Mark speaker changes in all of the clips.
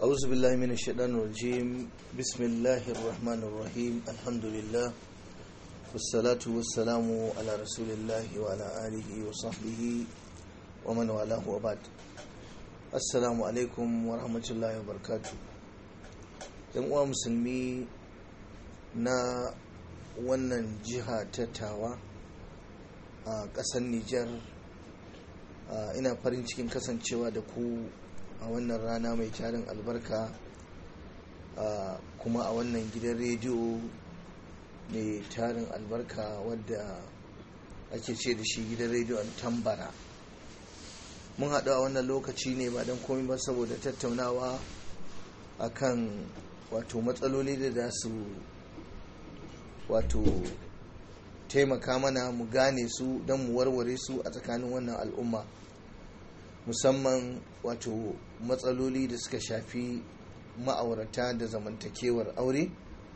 Speaker 1: أعوذ بالله من الشيطان الرجيم بسم الله الرحمن الرحيم الحمد لله والصلاة والسلام على رسول الله وعلى آله وصحبه ومن والاه وبعد السلام عليكم ورحمة الله وبركاته yan uwa musulmi na wannan jiha ta tawa a ƙasar Nijar ina farin cikin kasancewa da ku a wannan rana mai tarin albarka kuma a wannan gidan rediyo mai tarin albarka wadda ake ce da shi gidan rediyon tambara mun haɗu a wannan lokaci ne ba don komi ba saboda tattaunawa akan wato matsaloli da za su wato taimaka mana mu gane su don mu warware su a tsakanin wannan al'umma musamman wato matsaloli da suka shafi ma'aurata da zamantakewar aure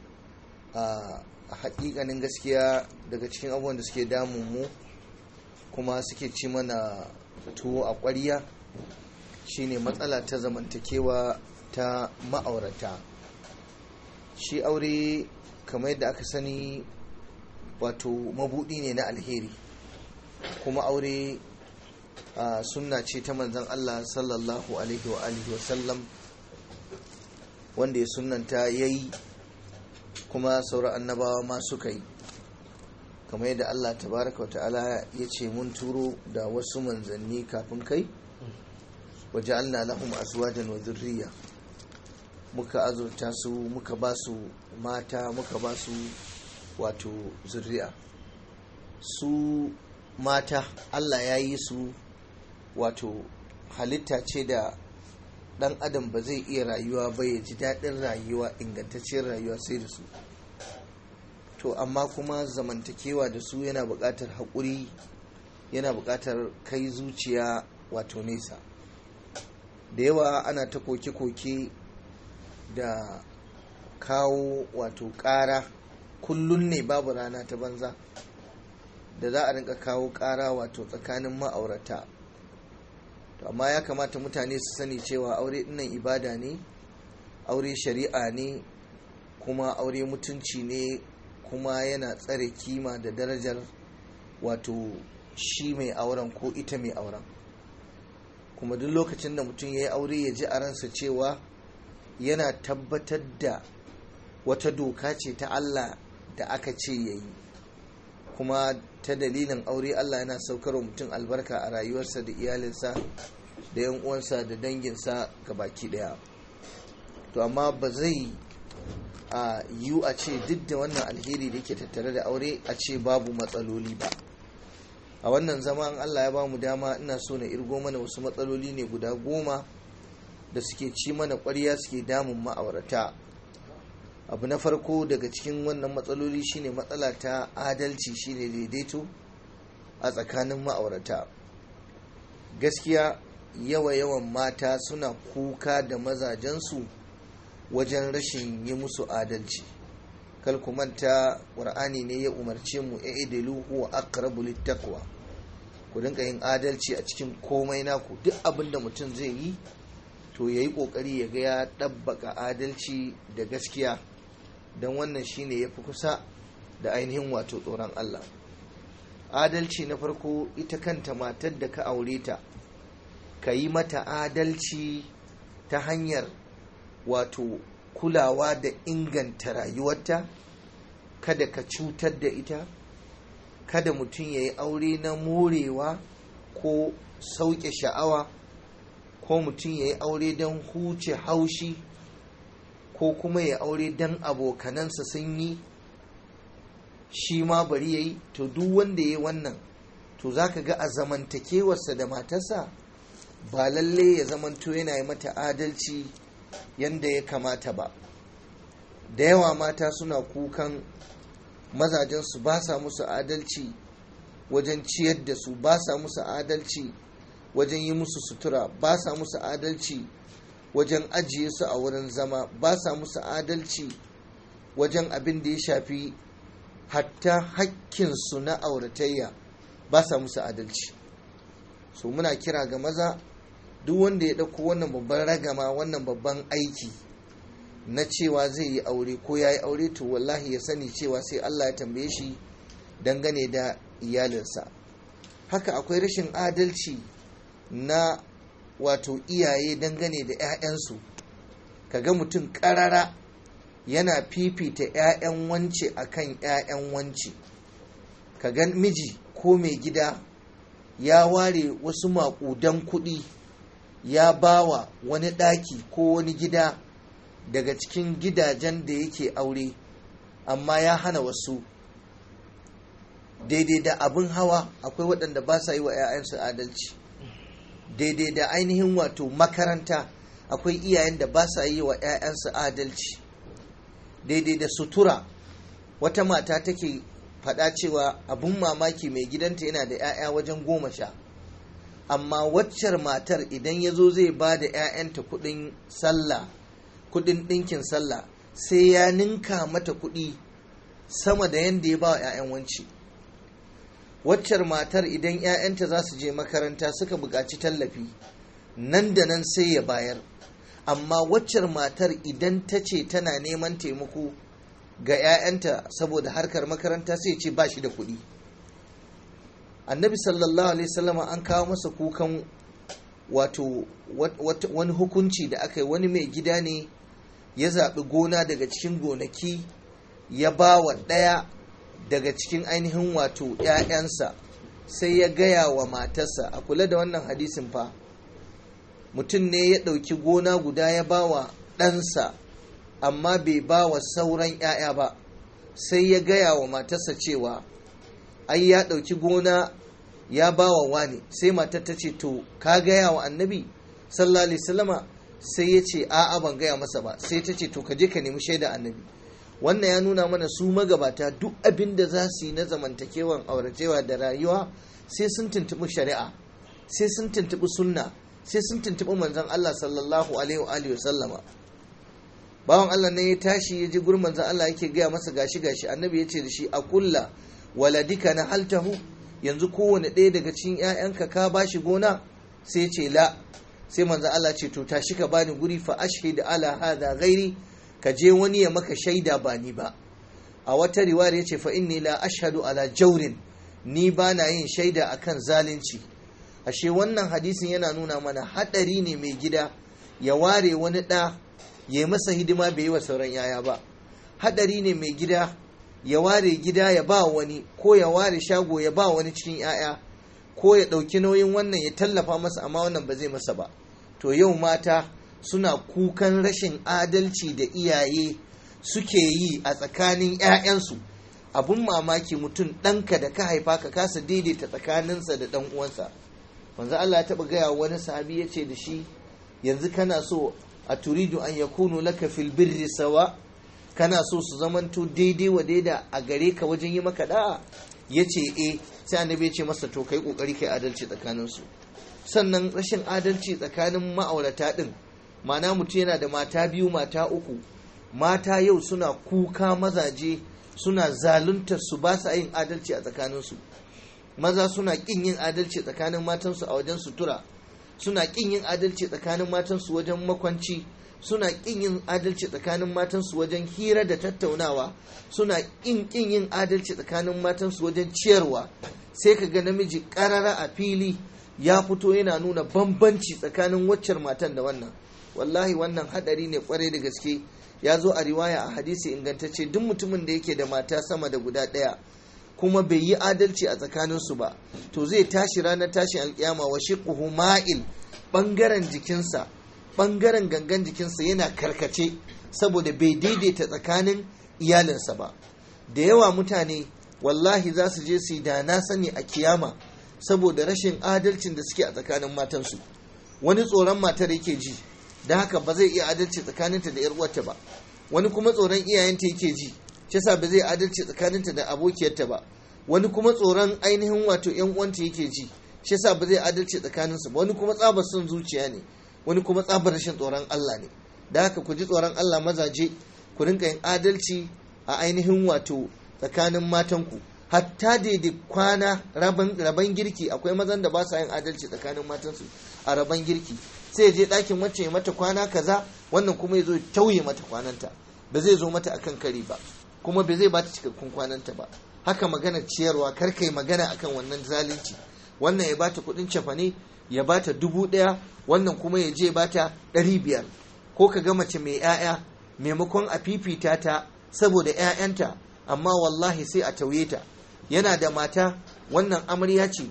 Speaker 1: a hakikanin gaskiya daga cikin abubuwan da suke damun mu kuma suke ci mana tuwo a ƙwarya shine matsala ta zamantakewa ta ma'aurata shi aure kamar yadda aka sani wato mabudi ne na alheri kuma aure a sunna ce ta manzan Allah sallallahu alaihi wa alihi wasallam wanda ya sunnanta ya yi kuma sauran annabawa ma suka yi kamar yadda Allah tabaraka wa ta'ala ya ce mun turo da wasu manzanni kafin kai waje Allah lahum azwajan wa zurriya muka azurta su muka ba su mata muka ba su wato zurriya su mata Allah ya yi su wato halitta ce da dan adam ba zai iya rayuwa ba ya ji daɗin rayuwa ingantacciyar rayuwa sai da su to amma kuma zamantakewa da su yana buƙatar haƙuri yana buƙatar kai zuciya wato nesa da yawa ana ta koke-koke da kawo wato ƙara kullum ne babu rana ta banza da za a rinka kawo ƙara wato tsakanin ma'aurata to amma ya kamata mutane su sani cewa aure dinnan ibada ne aure shari'a ne kuma aure mutunci ne kuma yana tsare kima da darajar wato shi mai auren ko ita mai auren kuma duk lokacin da mutum ya yi aure ya ji a ransa cewa yana tabbatar da wata doka ce ta Allah da aka ce ya yi kuma ta dalilin aure Allah yana saukar wa mutum albarka a rayuwarsa da iyalinsa da yan uwansa da danginsa ga baki daya to amma ba zai a yiwu a ce duk da wannan alheri da yake tattare da aure a ce babu matsaloli ba a wannan zaman Allah ya ba mu dama ina so na irgo mana wasu matsaloli ne guda goma da suke ci mana ƙwarya suke damun ma'aurata abu na farko daga cikin wannan matsaloli shine matsala ta adalci shine daidaito a tsakanin ma'aurata gaskiya yawa-yawan mata suna kuka da mazajensu wajen rashin yi musu adalci manta ƙur'ani ne ya umarce mu ya idilu huwa aqrabu littaqwa ku dinka yin adalci a cikin komai naku duk abin da mutum zai yi to yayi kokari ya ga ya ɗabbaka adalci da gaskiya don wannan shine ya fi kusa da ainihin wato tsoron Allah adalci na farko ita kanta matar da ka aure ta ka yi mata adalci ta hanyar wato kulawa da inganta rayuwarta kada ka cutar da ita kada mutum ya yi aure na morewa ko sauke sha'awa ko mutum ya yi aure don huce haushi ko kuma ya aure dan abokanansa sun yi shi ma bari ya yi to duk wanda ya yi wannan to za ka ga a zamantakewarsa da matarsa ba lalle ya zamanto yana yi mata adalci yadda ya kamata ba da yawa mata suna kukan mazajensu ba sa musu adalci wajen ciyar da su ba sa musu adalci wajen yi musu sutura ba sa musu adalci wajen ajiye su a wurin zama ba sa musu adalci wajen abin da ya shafi hatta hakkinsu na auratayya ba sa musu adalci so muna kira ga maza duk wanda ya ɗauko wannan babban ragama wannan babban aiki na cewa zai yi aure ko ya yi aure to wallahi ya sani cewa sai Allah ya tambaye shi dangane da iyalinsa haka akwai rashin adalci na wato iyaye dangane da 'ya'yansu kaga mutum ƙarara yana fifita 'ya'yan wance akan 'ya'yan wance kaga miji ko mai gida ya ware wasu maƙudan kuɗi ya bawa wani ɗaki ko wani gida daga cikin gidajen da yake aure amma ya hana wasu daidai da abin hawa akwai waɗanda ba sa yi wa 'ya'yansu adalci daidai da ainihin wato makaranta akwai iyayen da ba sa yi wa 'ya'yansu adalci daidai da sutura wata mata take faɗa cewa abin mamaki mai gidanta yana da 'ya'ya wajen goma sha amma waccar matar idan ya zo zai ba da 'ya'yanta kuɗin sallah kuɗin ɗinkin sallah sai ya ninka mata kuɗi sama da yadda ya ba wa 'ya'yan wanci waccar matar idan 'ya'yanta za su je makaranta suka buƙaci tallafi nan da nan sai ya bayar amma waccar matar idan ta ce tana neman taimako ga 'ya'yanta saboda harkar makaranta sai ce ba shi da kuɗi annabi sallallahu alaihi wasallama an kawo masa kukan wato wani hukunci da aka yi wani mai gida ne ya zaɓi gona daga cikin gonaki ya ba wa ɗaya daga cikin ainihin wato 'ya'yansa sai ya gaya wa matarsa a kula da wannan hadisin fa mutum ne ya ɗauki gona guda ya ba wa ɗansa amma bai ba wa sauran 'ya'ya ba sai ya gaya wa matarsa cewa ai ya ɗauki gona ya ba wa wani sai matar ta ce to ka gaya wa annabi sallallahu alaihi wasallama sai ya ce a'a ban gaya masa ba sai ta ce to ka je ka nemi shaida annabi wannan ya nuna mana su magabata duk abin da za su yi na zamantakewan auracewa da rayuwa sai sun tuntuɓi shari'a sai sun tuntuɓi sunna sai sun tuntuɓi manzon Allah sallallahu alaihi wa alihi sallama bawan Allah ne ya tashi ya ji gurin manzon Allah yake gaya masa gashi gashi annabi ya ce da shi a kulla waladika na haltahu yanzu kowane ɗaya daga cikin 'ya'yanka ka bashi gona sai ce la sai manzon Allah ce to tashi ka bani guri fa ashhid ala hadha ghairi ka je wani ya maka shaida ba ni ba a wata riwaya ya ce fa inni la ashhadu ala jaurin ni ba na yin shaida akan zalunci ashe wannan hadisin yana nuna mana hadari ne mai gida ya ware wani ɗa ya yi masa hidima bai yi wa sauran yaya ba hadari ne mai gida ya ware gida ya ba wani ko ya ware shago ya ba wani cikin yaya ko ya ɗauki nauyin wannan ya tallafa masa amma wannan ba zai masa ba to yau mata suna kukan rashin adalci da iyaye suke yi a tsakanin 'ya'yansu abun mamaki mutum ɗanka da ka haifa ka kasa daidaita tsakaninsa da ɗan uwansa manzo Allah ya taɓa gaya wani sahabi ya ce da shi yanzu kana so a turidu an yakunu laka fil birri sawa kana so su zamanto daidai wa daida a gare ka wajen yi maka da'a ya ce e sai annabi ya ce masa to kai kokari kai adalci tsakaninsu sannan rashin adalci tsakanin ma'aurata din ma'ana mutum yana da mata biyu mata uku mata yau suna kuka mazaje suna zaluntar su ba sa yin adalci a tsakaninsu maza suna kin yin adalci tsakanin matansu a wajen sutura suna kin yin adalci tsakanin matansu wajen makwanci suna kin yin adalci tsakanin matansu wajen hira da tattaunawa suna kin kin yin adalci tsakanin matansu wajen ciyarwa sai ka ga namiji karara a fili ya fito yana nuna bambanci tsakanin waccar matan da wannan wallahi wannan hadari ne kwarai da gaske ya zo a riwaya a hadisi ingantacce duk mutumin da yake da mata sama da guda ɗaya kuma bai yi adalci a tsakaninsu ba to zai tashi ranar tashin alkiyama wa shiqquhu ma'il bangaren jikinsa bangaren gangan jikinsa yana karkace saboda bai daidaita tsakanin iyalinsa ba da yawa mutane wallahi za su je su yi da na sani a kiyama saboda rashin adalcin da suke a tsakanin matansu wani tsoron matar yake ji da haka ba zai iya adalci tsakaninta da 'yar uwarta ba wani kuma tsoron iyayenta yake ji shi yasa ba zai adalci tsakaninta da abokiyarta ba wani kuma tsoron ainihin wato 'yan uwanta yake ji shi yasa ba zai adalci tsakaninsu ba wani kuma tsabar son zuciya ne wani kuma tsabar rashin tsoron Allah ne da haka ku ji tsoron Allah mazaje ku rinka yin adalci a ainihin wato tsakanin matanku hatta daidai kwana raban girki akwai mazan da ba sa yin adalci tsakanin matansu a raban girki sai ya je ɗakin wacce ya mata kwana kaza wannan kuma ya zo ya tauye mata kwananta ba zai zo mata akan kari ba kuma ba zai ba ta cikakkun kwananta ba haka magana ciyarwa kar kai magana akan wannan zalunci wannan ya bata kuɗin cefane ya bata dubu ɗaya wannan kuma ya je bata ɗari biyar ko ka ga mace mai 'ya'ya maimakon a fifita ta saboda 'ya'yanta amma wallahi sai a tauye ta yana da mata wannan amarya ce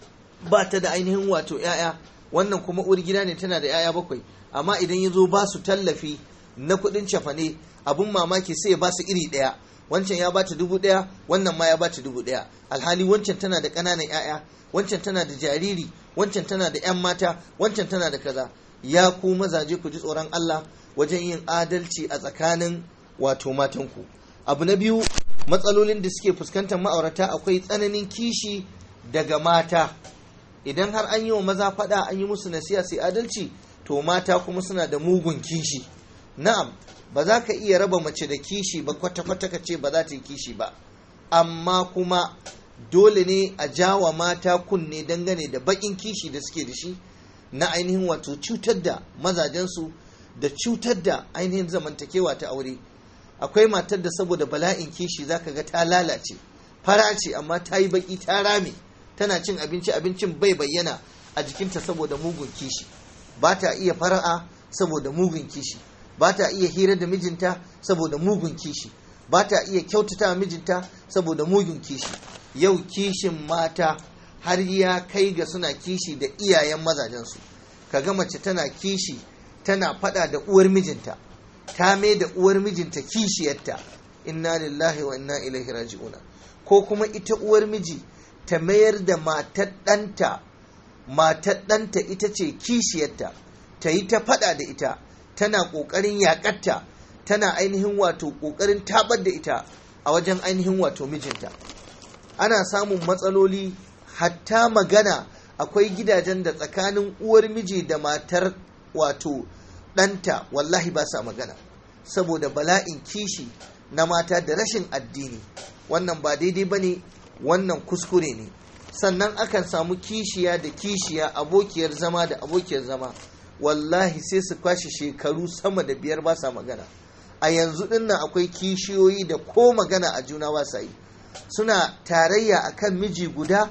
Speaker 1: ba ta da ainihin wato 'ya'ya wannan kuma uwar gida ne tana da 'ya'ya bakwai amma idan ya zo ba su tallafi na kuɗin cafane abun mamaki sai ya ba su iri ɗaya wancan ya bata dubu ɗaya wannan ma ya bata dubu ɗaya alhali wancan tana da ƙananan 'ya'ya wancan tana da jariri wancan tana da 'yan mata wancan tana da kaza ya ku mazaje ku ji tsoron Allah wajen yin adalci a tsakanin wato matanku abu na biyu matsalolin da suke fuskantar ma'aurata akwai tsananin kishi daga mata idan har an yi wa maza faɗa an yi musu nasiha sai adalci to mata kuma suna da mugun kishi na'am ba za ka iya raba mace da kishi ba kwata-kwata ka ce ba za ta yi kishi ba amma kuma dole ne a jawa mata kunne dangane da baƙin kishi da suke da shi na ainihin wato cutar da mazajensu da cutar da ainihin zamantakewa ta aure akwai matar da saboda bala'in kishi zaka ga ta lalace fara ce amma ta yi baki ta rame tana cin abinci abincin bai bayyana a jikinta saboda mugun kishi ba ta iya fara'a saboda mugun kishi ba ta iya hira da mijinta saboda mugun kishi ba ta iya kyautata mijinta saboda mugun kishi yau kishin mata har ya kai ga suna kishi da iyayen mazajensu kaga mace tana kishi tana fada da uwar mijinta ta mai da uwar mijinta kishiyarta inna lillahi wa inna ilaihi raji'una ko kuma ita uwar miji ta mayar da matar ɗanta matar ɗanta ita ce kishiyarta ta yi ta fada da ita tana ƙoƙarin yaƙatta tana ainihin wato ƙoƙarin tabar da ita a wajen ainihin wato mijinta ana samun matsaloli hatta magana akwai gidajen da tsakanin uwar miji da matar wato ɗanta wallahi ba sa magana saboda bala'in kishi na mata da rashin addini wannan ba daidai ba ne wannan kuskure ne sannan akan samu kishiya da kishiya abokiyar zama da abokiyar zama wallahi sai su kwashe shekaru sama da biyar ba sa magana a yanzu dinnan akwai kishiyoyi da ko magana a juna ba sa yi suna tarayya akan miji guda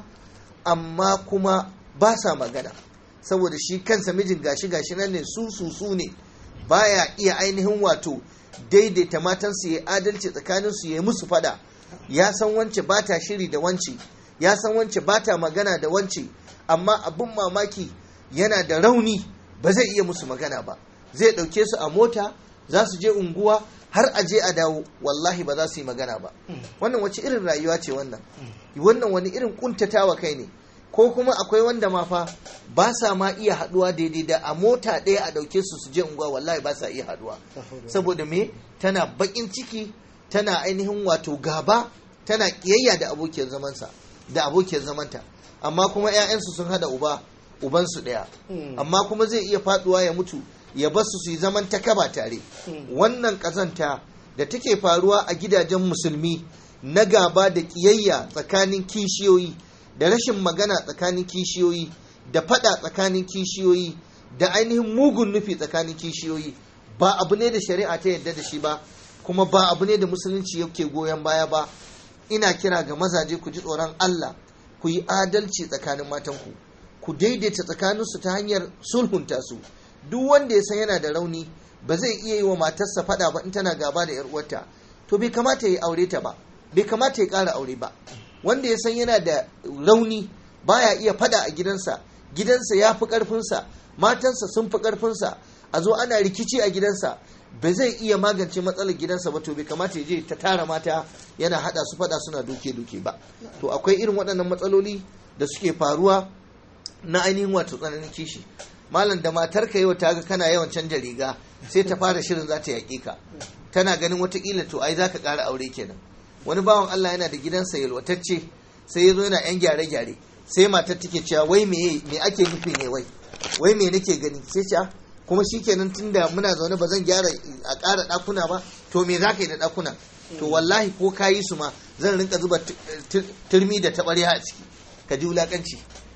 Speaker 1: amma kuma ba sa magana saboda shi kansa mijin gashi gashi nan ne su su su ne baya iya ainihin wato daidaita matansu ya adalci tsakaninsu ya yi musu fada ya san wance ba ta shiri da wance ya san wance ba ta magana da wance amma abin mamaki yana da rauni ba zai iya musu magana ba zai ɗauke su a mota za su je unguwa har a je a dawo wallahi ba za su yi magana ba wannan wace irin rayuwa ce wannan wannan wani irin kuntatawa kai ne ko kuma akwai wanda ma fa ba sa ma iya haduwa daidai da a mota ɗaya a ɗauke su su je unguwa wallahi ba sa iya haduwa saboda me tana bakin ciki tana ainihin wato gaba tana kiyayya da abokiyar zamansa da abokiyar zamanta amma kuma 'ya'yansu sun hada uba ubansu ɗaya amma kuma zai iya faduwa ya mutu ya basu su yi zaman ta kaba tare wannan ƙazanta da take faruwa a gidajen musulmi na gaba da ƙiyayya tsakanin kishiyoyi da rashin magana tsakanin kishiyoyi da fada tsakanin kishiyoyi da ainihin mugun nufi tsakanin kishiyoyi ba abu ne da shari'a ta yadda da shi ba kuma ba abu ne da musulunci yake goyon baya ba ina kira ga mazaje ku ji tsoron Allah ku yi adalci tsakanin matanku ku daidaita tsakaninsu ta hanyar sulhunta su duk wanda ya san yana da rauni ba zai iya yi wa matarsa fada ba in tana gaba da yar uwarta to bai kamata ya aure ta ba bai kamata ya ƙara aure ba wanda ya san yana da rauni baya iya fada a gidansa gidansa ya fi ƙarfinsa matansa sun fi ƙarfinsa a zo ana rikici a gidansa ba zai iya magance matsalar gidansa ba to bai kamata ya je ta tara mata yana hada su fada suna duke-duke ba to akwai irin waɗannan matsaloli da suke faruwa na ainihin wato tsananin kishi malam da matar ka yau ta ga kana yawan canja riga sai ta fara shirin za ta yaƙe ka tana ganin watakila to ai za ka ƙara aure kenan wani bawan Allah yana da gidansa yalwatacce sai ya zo yana yan gyare-gyare sai matar take cewa wai me me ake nufi ne wai wai me nake gani sai ce kuma shikenan tunda muna zaune ba zan gyara a ƙara ɗakuna ba to me za ka yi da ɗakuna to wallahi ko ka yi su ma zan rinka zuba turmi da taɓarya a ciki ka ji wulaƙanci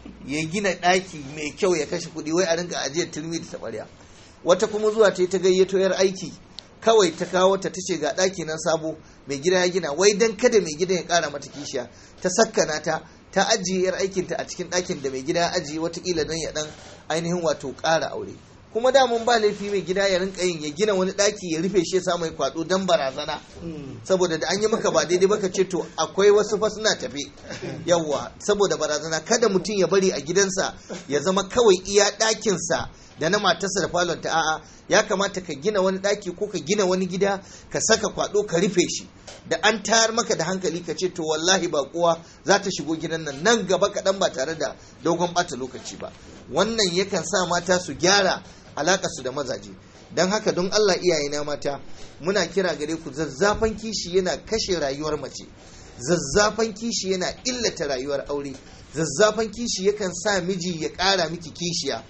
Speaker 1: ya gina ɗaki mai kyau ya kashe kuɗi wai a rinka ajiyar turmi da taɓarya wata kuma zuwa ta yi ta gayyato yar aiki kawai ta kawo ta tace ga ɗaki nan sabo mai gida ya gina wai dan kada mai gida ya ƙara mata kishiya ta sakkana ta ta ajiye yar aikinta a cikin ɗakin da mai gida ya ajiye watakila don ya ɗan ainihin wato ƙara aure kuma da mun ba laifi mai gida ya rinka yin ya gina wani ɗaki ya rufe shi ya sa mai kwaɗo don barazana saboda da an yi maka ba daidai baka ce to akwai wasu fa suna tafe yawwa saboda barazana kada mutum ya bari a gidansa ya zama kawai iya ɗakinsa da na matarsa da falon ta a'a ya kamata ka gina wani ɗaki ko ka gina wani gida ka saka kwaɗo ka rufe shi da an tayar maka da hankali ka ce to wallahi ba kowa za ta shigo gidan nan nan gaba kaɗan ba tare da dogon ɓata lokaci ba wannan yakan sa mata su gyara su da mazaje don haka don Allah iyayena mata muna kira gare ku zazzafan kishi yana kashe rayuwar mace zazzafan kishi yana illata rayuwar aure zazzafan kishi yakan sa miji ya ƙara miki kishiya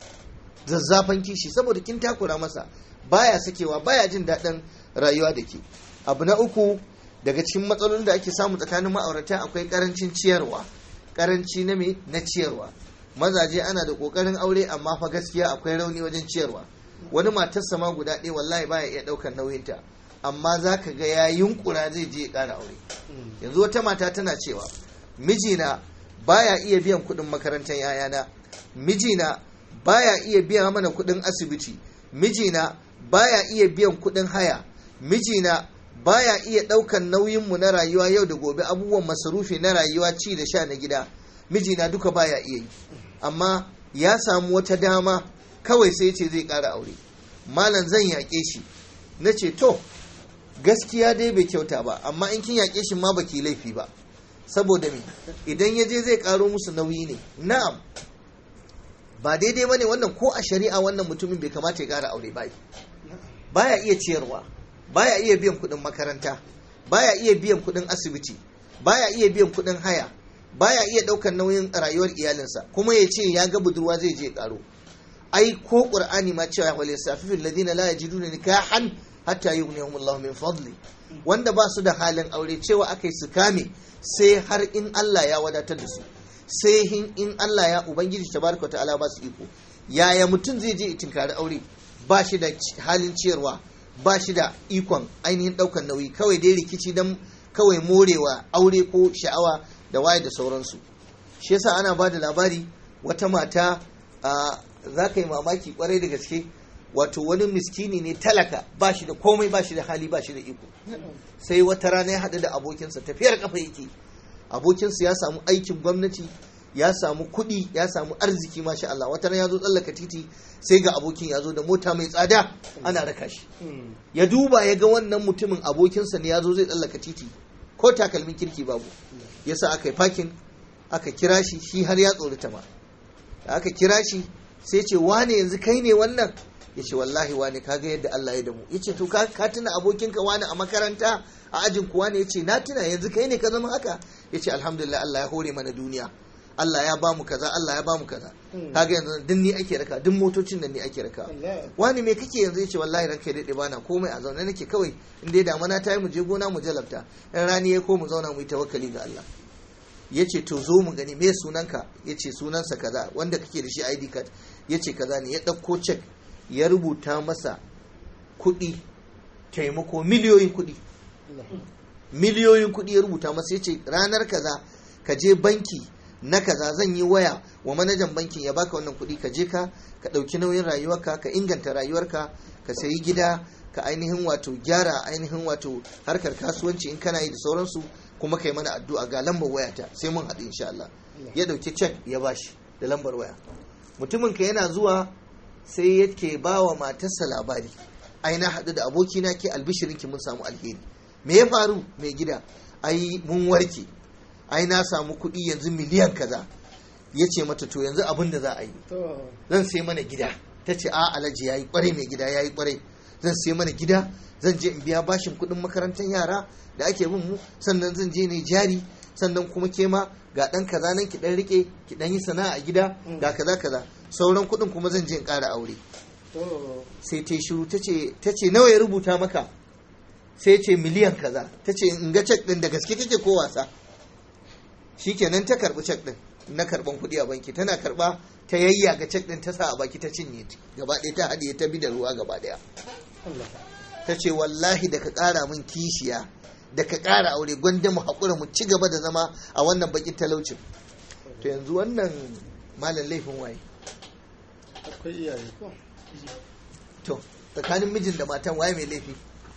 Speaker 1: zazzafan kishi saboda kin takura masa baya sakewa baya jin daɗin rayuwa da ke abu na uku daga cikin matsalolin da ake samu tsakanin ma'aurata akwai karancin ciyarwa karanci na me na ciyarwa mazaje ana da kokarin aure amma fa gaskiya akwai rauni wajen ciyarwa wani matarsa ma guda ɗaya wallahi baya iya ɗaukar nauyinta amma za ka ga ya yunkura zai je ya ƙara aure yanzu wata mata tana cewa mijina baya iya biyan kuɗin makarantar yayana mijina baya iya biya mana kuɗin asibiti mijina baya iya biyan kuɗin haya mijina baya iya ɗaukan nauyinmu na rayuwa yau da gobe abubuwan masarufi na rayuwa ci da sha na gida mijina duka baya iya yi amma ya samu wata dama kawai sai ce zai ƙara aure malam zan yaƙe shi na ce to gaskiya dai bai kyauta ba amma in kin yaƙe shi ma baki laifi ba saboda me idan ya je zai ƙaro musu nauyi ne na'am ba daidai bane wannan ko a shari'a wannan mutumin bai kamata ya ƙara aure ba baya iya ciyarwa baya iya biyan kuɗin makaranta baya iya biyan kuɗin asibiti baya iya biyan kuɗin haya baya iya ɗaukar nauyin rayuwar iyalinsa kuma ya ce ya ga budurwa zai je ƙaro ai ko qur'ani ma cewa wal yasafifil ladina la yajiduna nikahan hatta yughniyahum Allah min fadli wanda ba su da halin aure cewa akai su kame sai har in Allah ya wadatar da su sai in Allah ya ubangiji tabaraka ta'ala ba su iko yaya mutum zai je tinkari aure ba shi da halin ciyarwa ba shi da ikon ainihin daukan nauyi kawai dai rikici dan kawai morewa aure ko sha'awa da waye da sauransu shi yasa ana ba da labari wata mata za ka yi mamaki kwarai da gaske wato wani miskini ne talaka ba shi da komai ba shi da hali ba shi da iko sai wata rana ya haɗu da abokinsa tafiyar kafa yake abokinsa ya samu aikin gwamnati ya samu kuɗi ya samu arziki masha Allah wata rana ya zo tsallaka titi sai ga abokin ya zo da mota mai tsada ana raka shi ya duba ya ga wannan mutumin abokinsa ne ya zo zai tsallaka titi ko takalmin kirki babu yasa aka yi fakin aka kira shi shi har ya tsorata ma da aka kira shi sai ce wane yanzu kai ne wannan ya ce wallahi wane kaga yadda Allah ya damu ya ce to ka tuna abokinka wane a makaranta a ajin kuwa ne ya ce na tuna yanzu kai ne ka zama haka ya ce alhamdulillah Allah ya hore mana duniya Allah ya bamu kaza Allah ya bamu kaza kaga yanzu duk ni ake raka duk motocin nan ni ake raka wani me kake yanzu yace wallahi ranka ya dade bana komai a zaune nake kawai in dai damana ta yi mu je gona mu jalabta in rani ya ko mu zauna mu yi tawakkali ga Allah yace to zo mu gani me sunanka yace sunansa kaza wanda kake da shi ID card yace kaza ne ya dauko check ya rubuta masa kuɗi taimako miliyoyin kuɗi miliyoyin kuɗi ya rubuta masa yace ranar kaza ka je banki na kaza zan yi waya wa manajan bankin ya baka wannan kuɗi ka je ka ka ɗauki nauyin rayuwarka ka inganta rayuwarka ka sayi gida ka ainihin wato gyara ainihin wato harkar kasuwanci in kana yi da sauransu kuma kai mana addu'a ga lambar wayata sai mun haɗu insha Allah ya ɗauki cek ya bashi da lambar waya mutumin ka yana zuwa sai yake ba wa matarsa labari ai na haɗu da abokina ke albishirinki mun samu alheri me ya faru mai gida ai mun warke ai na samu kuɗi yanzu miliyan kaza ya ce mata to yanzu abin da za a yi zan sai mana gida ta ce a alaji ya yi kwarai mai gida ya yi kwarai zan sai mana gida zan je in biya bashin kuɗin makarantar yara da ake bin mu sannan zan je ne jari sannan kuma ke ma ga ɗan kaza nan ki ɗan rike ki ɗan yi sana'a a gida ga kaza kaza sauran kuɗin kuma zan je in ƙara aure sai ta shiru ta ce nawa ya rubuta maka sai ce miliyan kaza ta ce in ga cek ɗin da gaske kake ko wasa shikenan ta karbi cek din na karban kuɗi a banki tana karba ta yayya ga cek ɗin ta sa a baki ta cinye gaba ɗaya ta haɗiye ta bi da ruwa gaba ɗaya ta ce wallahi da ka ƙara min kishiya da ka ƙara aure gwanda mu haƙura mu ci gaba da zama a wannan bakin talaucin to yanzu wannan malam laifin waye
Speaker 2: akwai iyaye ko
Speaker 1: to tsakanin mijin da matan waye mai laifi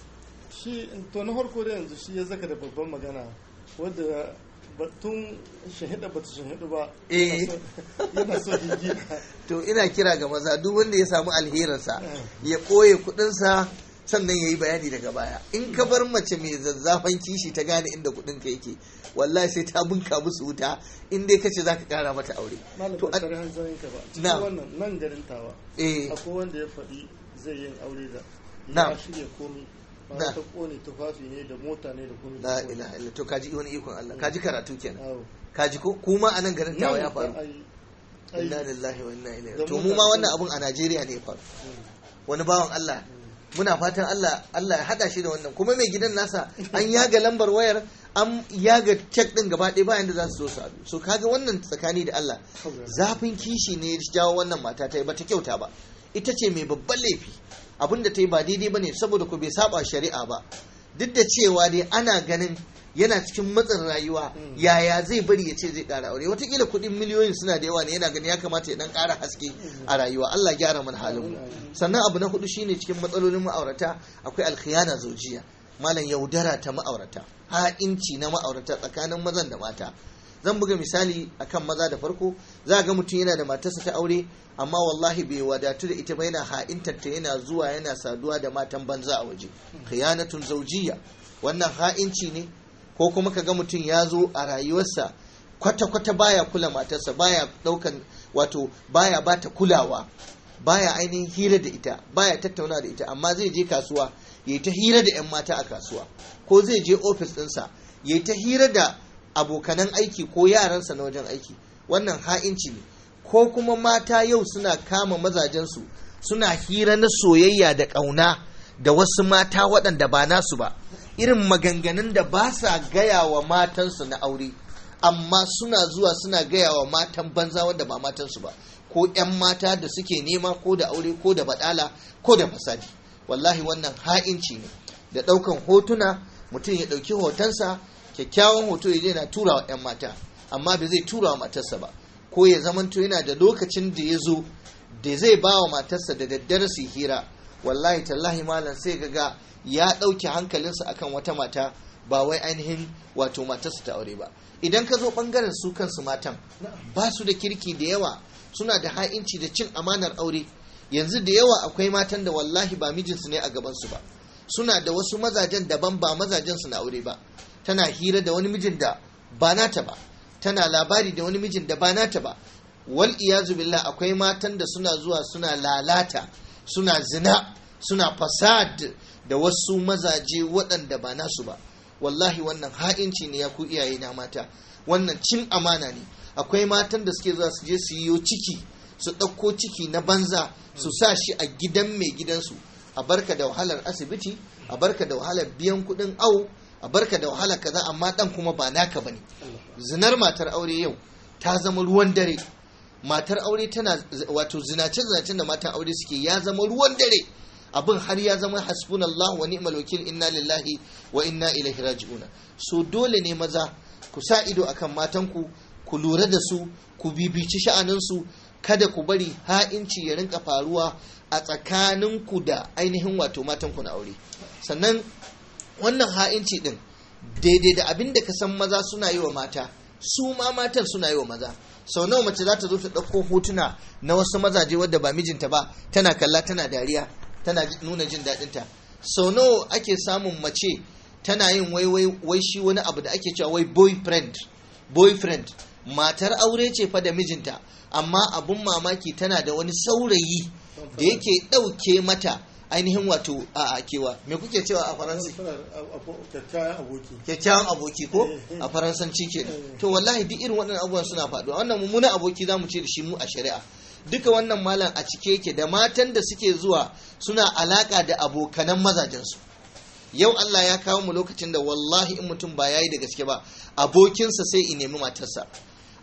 Speaker 2: shi to na farko da yanzu shi ya zaka da babban magana wadda batun shahida bata shahidu ba
Speaker 1: Eh.
Speaker 2: yana so gigina
Speaker 1: to ina kira ga maza duk wanda ya samu alherinsa ya ɓoye kuɗinsa sannan ya yi bayani daga baya in ka bar mace mai zazzafan kishi ta gane inda kuɗinka yake wallahi sai ta bunka musu wuta in dai kace za ka ƙara mata aure
Speaker 2: malam
Speaker 1: to
Speaker 2: ba
Speaker 1: a-
Speaker 2: tare hanzarin ka ba cikin
Speaker 1: Na'am.
Speaker 2: wannan nan garin tawa
Speaker 1: eh
Speaker 2: akwai wanda ya faɗi zai yin aure da
Speaker 1: Na'am.
Speaker 2: ya shirya komi ba
Speaker 1: Na'am.
Speaker 2: ta kone tufafi ne da mota ne da komi
Speaker 1: la ilaha illa to kaji wani ikon Allah kaji karatu kenan
Speaker 2: Awo.
Speaker 1: kaji ko kuma a nan garin tawa ya
Speaker 2: Nan
Speaker 1: faru
Speaker 2: ai- ai-
Speaker 1: inna lillahi wa inna ilaihi
Speaker 2: Da
Speaker 1: to mu
Speaker 2: mutane
Speaker 1: ma wannan
Speaker 2: sun-
Speaker 1: abun a Najeriya ne ya faru
Speaker 2: Mm.
Speaker 1: wani bawan Allah muna fatan Allah Allah ya hada shi da wannan kuma mai gidan nasa an yaga lambar wayar an yaga cek din gaba ɗaya bayan da za su zo su haɗu so kaga wannan tsakani da Allah zafin kishi ne ya jawo wannan mata ta yi bata kyauta ba ita ce mai babban laifi abin da ta yi ba daidai ba ne saboda ku bai saba shari'a ba duk da cewa dai ana ganin yana cikin matsin rayuwa
Speaker 2: Mm.
Speaker 1: yaya zai bari ya ce zai ƙara aure watakila kuɗin miliyoyin suna da yawa ne yana ganin ya kamata ya dan ƙara haske a rayuwa Allah gyara mana halin mu sannan abu na hudu shine cikin matsalolin ma'aurata akwai alkhiyana zojiya malam yaudara ta ma'aurata ha'inci na ma'aurata tsakanin mazan da mata zan buga misali akan maza da farko za ga mutum yana da matarsa ta aure amma wallahi bai wadatu da ita ba yana ha'intar ta yana zuwa yana saduwa da matan banza a waje khiyanatun zawjiyya wannan ha'inci ne ko kuma ka ga mutum ya zo a rayuwarsa kwata-kwata baya kula matarsa baya daukan wato baya bata kulawa baya ainihin hira da ita baya tattauna da ita amma zai je kasuwa yayi ta hira da 'yan mata a kasuwa ko zai je ofis ɗinsa yayi ta hira da abokanan aiki ko yaransa na wajen aiki wannan ha'inci ne ko kuma mata yau suna kama mazajensu suna hira na soyayya da ƙauna da wasu mata waɗanda ba nasu ba irin maganganun da ba sa gaya wa matansu na aure amma suna zuwa suna gaya wa matan banza wanda ba matansu ba ko 'yan mata da suke nema ko da aure ko da baɗala ko da fasadi wallahi wannan ha'inci ne da ɗaukan hotuna mutum ya ɗauki hotonsa kyakkyawan hoto ya je na tura wa 'yan mata amma bai zai tura wa matarsa ba ko ya zamanto yana da lokacin da ya zo da zai ba wa matarsa da daddare su hira wallahi tallahi malam sai ga ya ɗauke hankalinsa akan wata mata ba wai ainihin wato matarsa ta aure ba idan ka zo ɓangaren su kansu matan ba su da kirki da yawa suna da ha'inci da cin amanar aure yanzu da yawa akwai matan da wallahi ba mijinsu ne a gabansu ba suna da wasu mazajen daban ba mazajensu na aure ba tana hira da wani mijin da ba nata ba tana labari da wani mijin da ba nata ba wal iyazu billah akwai matan da suna zuwa suna lalata suna zina suna fasad da wasu mazaje waɗanda ba nasu ba wallahi wannan ha'inci ne ya ku iyaye na mata wannan cin amana ne akwai matan da suke zuwa su je su yiwo ciki su ɗauko ciki na banza su sa shi a gidan mai gidansu a barka da wahalar asibiti a barka da wahalar biyan kuɗin au a barka da wahalar kaza amma ɗan kuma ba naka bane zinar matar aure yau ta zama ruwan dare matar aure tana wato zinace zinacen da matan aure suke ya zama ruwan dare abin har ya zama hasbunallahu wa ni'mal wakil inna lillahi wa inna ilaihi raji'un so dole ne maza ku sa ido akan matanku ku lura da su ku bibici sha'aninsu kada ku bari ha'inci ya rinka faruwa a tsakaninku da ainihin wato matanku na aure sannan wannan ha'inci din daidai da abin da ka san maza suna yi wa mata su ma matan suna yi wa maza sau nawa mace za ta zo ta ɗauko hotuna na wasu mazaje wadda ba mijinta ba tana kalla tana dariya tana nuna jin daɗinta sau nawa ake samun mace tana yin wai wai wai shi wani abu da ake cewa wai boyfriend boyfriend matar aure ce fa da mijinta amma abun mamaki tana da wani saurayi da yake ɗauke mata ainihin wato a kewa me kuke cewa a faransa
Speaker 2: kyakkyawan aboki
Speaker 1: kyakkyawan aboki ko a faransanci ke to wallahi duk irin waɗannan abubuwan suna faɗuwa wannan mummunan aboki za mu ce da shi mu a shari'a duka wannan malam a cike yake da matan da suke zuwa suna alaka da abokanan mazajensu yau Allah ya kawo mu lokacin da wallahi in mutum ba yayi da gaske ba abokinsa sai in nemi matarsa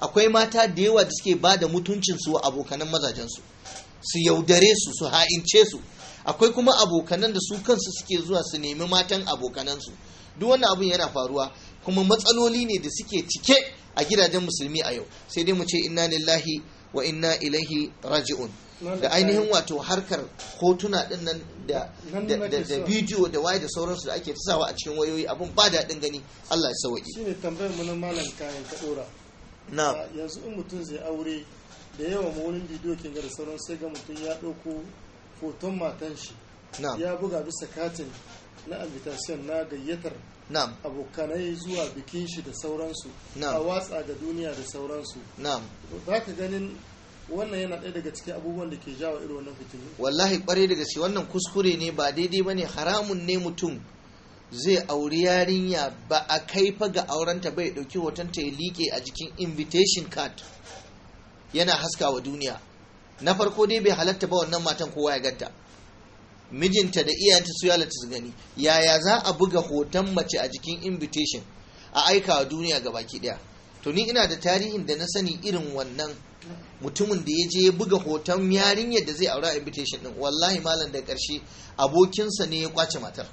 Speaker 1: akwai mata da yawa da suke ba da mutuncinsu wa abokanan mazajensu su yaudare su su ha'ince su akwai kuma abokanan da su kansu suke zuwa su nemi matan abokanansu duk wannan abin yana faruwa kuma matsaloli ne da suke cike a gidajen musulmi a yau sai dai mu ce inna lillahi wa inna ilaihi raji'un da ainihin wato harkar hotuna din nan da da bidiyo da waye da sauransu da ake tasawa a cikin wayoyi abun ba daɗin gani Allah ya sauki
Speaker 2: shine tambayar mu na malam kayan ka dora
Speaker 1: na
Speaker 2: yanzu in mutum zai aure da yawa ma wurin bidiyo kin ga da sauran sai ga mutum ya ɗauko hoton matan shi
Speaker 1: na
Speaker 2: ya buga bisa katin na invitation na gayyatar
Speaker 1: na
Speaker 2: abokanai zuwa bikin shi da sauransu
Speaker 1: Na'am.
Speaker 2: a watsa ga duniya da sauransu
Speaker 1: na
Speaker 2: za ka ganin wannan yana ɗaya daga cikin abubuwan da ke jawo irin wannan fitinu
Speaker 1: wallahi kwarai da gaske wannan kuskure ne ba daidai bane haramun ne mutum zai auri yarinya ba a kai fa ga aurenta bai dauki hoton ta ya liƙe a jikin invitation card yana haska wa duniya na farko dai bai halatta ba wannan matan kowa ya ganta mijinta da iyayenta su yalata su gani yaya za a buga hoton mace a jikin invitation a aika wa duniya ga baki daya to ni ina da tarihin da na sani irin wannan mutumin da ya je ya buga hoton yarinyar da zai aura a invitation din wallahi malam da karshe abokinsa ne ya kwace matar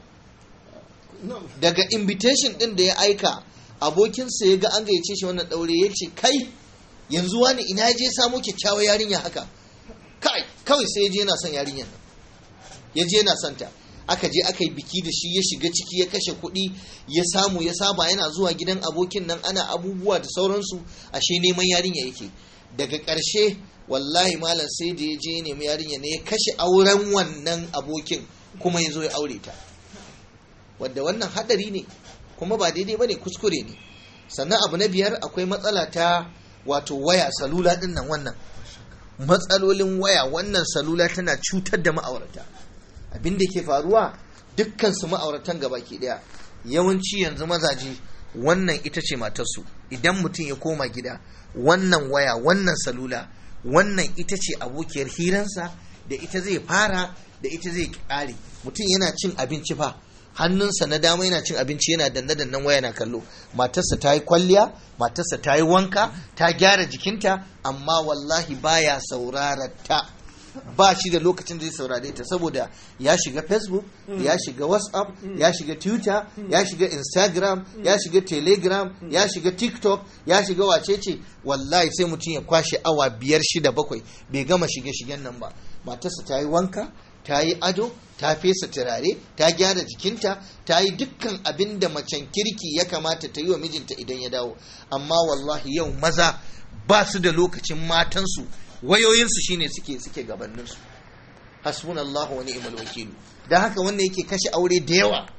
Speaker 1: daga invitation din da ya aika abokinsa ya ga an gayyace shi wannan daure ya ce kai yanzu wani ina ya je ya samo kyakkyawar yarinya haka kai kawai sai ya je yana son yarinyar nan ya je yana son ta aka je aka yi biki da shi ya shiga ciki ya kashe kuɗi ya samu ya saba yana zuwa gidan abokin nan ana abubuwa da sauransu ashe neman yarinya yake daga ƙarshe wallahi malam sai da ya je ya nemi yarinya ne ya kashe auren wannan abokin kuma ya zo ya aure ta wadda wannan hadari ne kuma ba daidai ba ne kuskure ne sannan abu na biyar akwai matsala ta wato waya salula din nan wannan matsalolin waya wannan salula tana cutar da ma'aurata abin da ke faruwa dukkan su ma'auratan gabaki daya yawanci yanzu mazaje wannan ita ce matarsu idan mutum ya koma gida wannan waya wannan salula wannan ita ce abokiyar hiransa da ita zai fara da ita zai kare mutum yana cin abinci fa hannunsa na dama yana cin abinci yana danne dannen waya na kallo matarsa ta yi kwalliya matarsa ta yi wanka ta gyara jikinta amma wallahi baya saurara ta ba shi da lokacin da zai saurare ta saboda ya shiga facebook ya shiga whatsapp ya shiga twitter ya shiga instagram ya shiga telegram ya shiga tiktok ya shiga wacece wallahi sai mutum ya kwashe awa biyar shida bakwai bai gama shige-shigen nan ba matarsa ta yi wanka ta yi ado ta fesa turare ta gyara jikinta ta yi dukkan abin da macen kirki ya kamata ta yi wa mijinta idan ya dawo amma wallahi yau maza ba su da lokacin matansu wayoyinsu shine suke suke gabaninsu hasbunallahu wa ni'mal wakilu dan haka wannan yake kashe aure da yawa